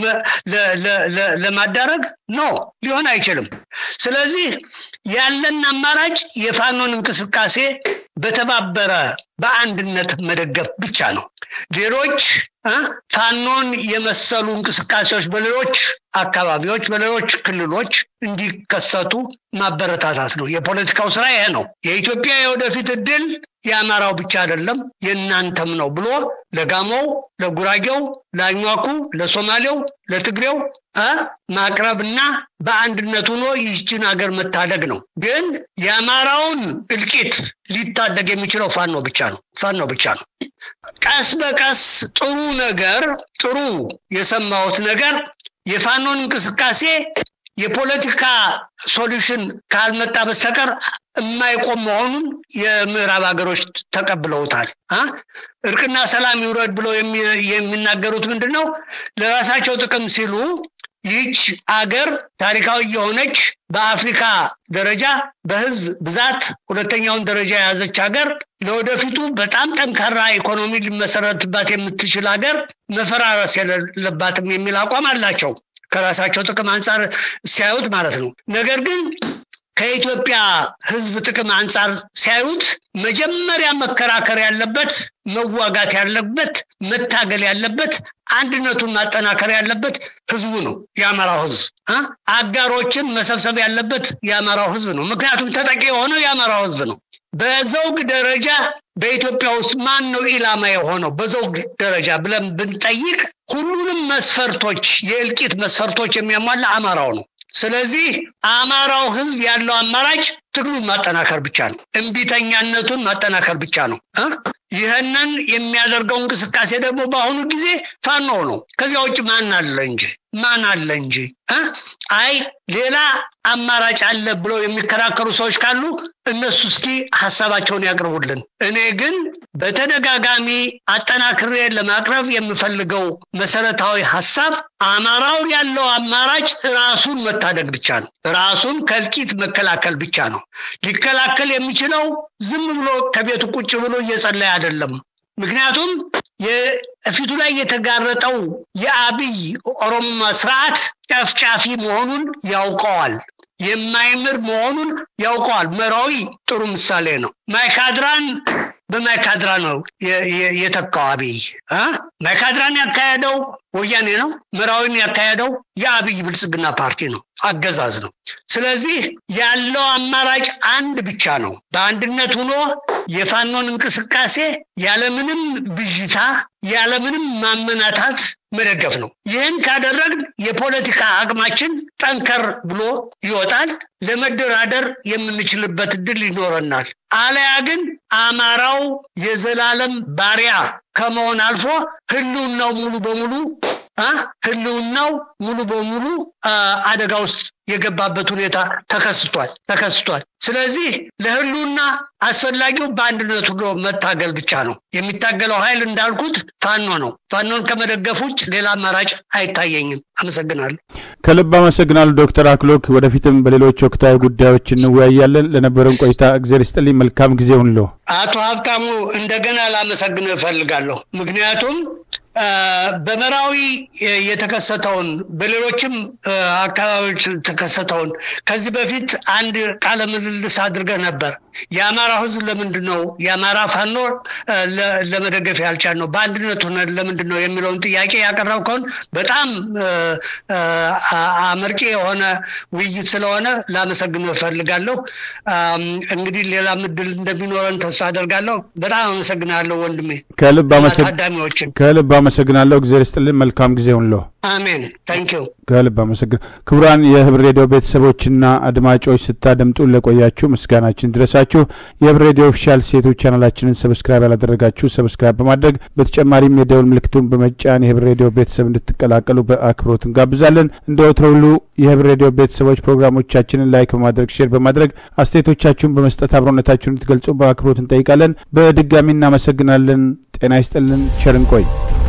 ለማዳረግ ኖ ሊሆን አይችልም። ስለዚህ ያለን አማራጭ የፋኖን እንቅስቃሴ በተባበረ በአንድነት መደገፍ ብቻ ነው። ሌሎች ፋኖን የመሰሉ እንቅስቃሴዎች በሌሎች አካባቢዎች በሌሎች ክልሎች እንዲከሰቱ ማበረታታት ነው። የፖለቲካው ስራ ይሄ ነው። የኢትዮጵያ የወደፊት እድል የአማራው ብቻ አይደለም የእናንተም ነው ብሎ ለጋሞው፣ ለጉራጌው፣ ለአኟኩ፣ ለሶማሌው፣ ለትግሬው ማቅረብና በአንድነት ሆኖ ይህችን ሀገር መታደግ ነው። ግን የአማራውን እልቂት ሊታደግ የሚችለው ፋኖ ብቻ ነው። ፋኖ ብቻ ነው። ቀስ በቀስ ጥሩ ነገር ጥሩ የሰማሁት ነገር የፋኖን እንቅስቃሴ የፖለቲካ ሶሉሽን ካልመጣ በስተቀር የማይቆም መሆኑን የምዕራብ ሀገሮች ተቀብለውታል። እርቅና ሰላም ይውረድ ብለው የሚናገሩት ምንድን ነው? ለራሳቸው ጥቅም ሲሉ ይህች አገር ታሪካዊ የሆነች በአፍሪካ ደረጃ በህዝብ ብዛት ሁለተኛውን ደረጃ የያዘች ሀገር ለወደፊቱ በጣም ጠንካራ ኢኮኖሚ ሊመሰረትባት የምትችል ሀገር መፈራረስ የሌለባትም የሚል አቋም አላቸው። ከራሳቸው ጥቅም አንጻር ሲያዩት ማለት ነው። ነገር ግን ከኢትዮጵያ ህዝብ ጥቅም አንጻር ሲያዩት መጀመሪያ መከራከር ያለበት መዋጋት ያለበት መታገል ያለበት አንድነቱን ማጠናከር ያለበት ህዝቡ ነው፣ የአማራው ህዝብ። አጋሮችን መሰብሰብ ያለበት የአማራው ህዝብ ነው። ምክንያቱም ተጠቂ የሆነው የአማራው ህዝብ ነው። በዘውግ ደረጃ በኢትዮጵያ ውስጥ ማን ነው ኢላማ የሆነው በዘውግ ደረጃ ብለን ብንጠይቅ ሁሉንም መስፈርቶች የእልቂት መስፈርቶች የሚያሟላ አማራው ነው። ስለዚህ አማራው ህዝብ ያለው አማራጭ ትግሉን ማጠናከር ብቻ ነው። እምቢተኛነቱን ማጠናከር ብቻ ነው። ይህንን የሚያደርገው እንቅስቃሴ ደግሞ በአሁኑ ጊዜ ፋኖ ነው። ከዚያ ውጭ ማን አለ እንጂ ማን አለ እንጂ አይ ሌላ አማራጭ አለ ብለው የሚከራከሩ ሰዎች ካሉ እነሱ እስኪ ሀሳባቸውን ያቅርቡልን። እኔ ግን በተደጋጋሚ አጠናክሬ ለማቅረብ የምፈልገው መሰረታዊ ሀሳብ አማራው ያለው አማራጭ ራሱን መታደግ ብቻ ነው። ራሱን ከእልቂት መከላከል ብቻ ነው። ሊከላከል የሚችለው ዝም ብሎ ከቤቱ ቁጭ ብሎ እየጸለየ አይደለም። ምክንያቱም የፊቱ ላይ የተጋረጠው የአብይ ኦሮሞ ስርዓት ጨፍጫፊ መሆኑን ያውቀዋል። የማይምር መሆኑን ያውቀዋል። መራዊ ጥሩ ምሳሌ ነው። ማይካድራን በማይካድራ ነው የተካው አብይ። ማይካድራን ያካሄደው ወያኔ ነው። መራዊን ያካሄደው የአብይ ብልጽግና ፓርቲ ነው፣ አገዛዝ ነው። ስለዚህ ያለው አማራጭ አንድ ብቻ ነው። በአንድነት ሆኖ የፋኖን እንቅስቃሴ ያለምንም ብዥታ ያለምንም ማመናታት መደገፍ ነው። ይህን ካደረግን የፖለቲካ አቅማችን ጠንከር ብሎ ይወጣል። ለመደራደር የምንችልበት እድል ይኖረናል። አለያ ግን አማራው የዘላለም ባሪያ ከመሆን አልፎ ህልውናው ሙሉ በሙሉ ህልውናው ሙሉ በሙሉ አደጋ ውስጥ የገባበት ሁኔታ ተከስቷል ተከስቷል። ስለዚህ ለህልውና አስፈላጊው በአንድነት ሆኖ መታገል ብቻ ነው። የሚታገለው ኃይል እንዳልኩት ፋኖ ነው። ፋኖን ከመደገፍ ውጭ ሌላ አማራጭ አይታየኝም። አመሰግናለሁ። ከልብ አመሰግናለሁ ዶክተር አክሎክ። ወደፊትም በሌሎች ወቅታዊ ጉዳዮች እንወያያለን። ለነበረን ቆይታ እግዚአብሔር ይስጥልኝ። መልካም ጊዜ ሁንሎ። አቶ ሀብታሙ እንደገና ላመሰግን እፈልጋለሁ። ምክንያቱም በመራዊ የተከሰተውን በሌሎችም አካባቢዎች የተከሰተውን ከዚህ በፊት አንድ ቃለ ምልልስ አድርገህ ነበር። የአማራ ህዝብ ለምንድን ነው የአማራ ፋኖ ለመደገፍ ያልቻል ነው በአንድነት ሆነ ለምንድን ነው የሚለውን ጥያቄ ያቀረብከውን በጣም አመርቂ የሆነ ውይይት ስለሆነ ላመሰግን እፈልጋለሁ። እንግዲህ ሌላ ምድል እንደሚኖረን ተስፋ አደርጋለሁ። በጣም አመሰግናለሁ ወንድሜ። ታዳሚዎችን ከልብ አመሰግናለሁ። እግዚአብሔር ይስጥልን። መልካም ጊዜ ሁንሎ። አሜን። ታንኪዩ ከልብ አመሰግን። ክቡራን የህብር ሬዲዮ ቤተሰቦችና አድማጮች ስታደምጡ ለቆያችሁ ምስጋናችን ድረሳችሁ። የህብር ሬዲዮ ኦፊሻል ሴቶች ቻናላችንን ሰብስክራይብ ያላደረጋችሁ ሰብስክራይብ በማድረግ በተጨማሪም የደውል ምልክቱን በመጫን የህብር ሬዲዮ ቤተሰብ እንድትቀላቀሉ በአክብሮት እንጋብዛለን። እንደ ወትሮ ሁሉ የህብር ሬዲዮ ቤተሰቦች ፕሮግራሞቻችንን ላይክ በማድረግ ሼር በማድረግ አስተያየቶቻችሁን በመስጠት አብሮነታችሁን እንድትገልጹ በአክብሮት እንጠይቃለን። በድጋሚ እናመሰግናለን። ጤና ይስጥልን። ቸር እንቆይ።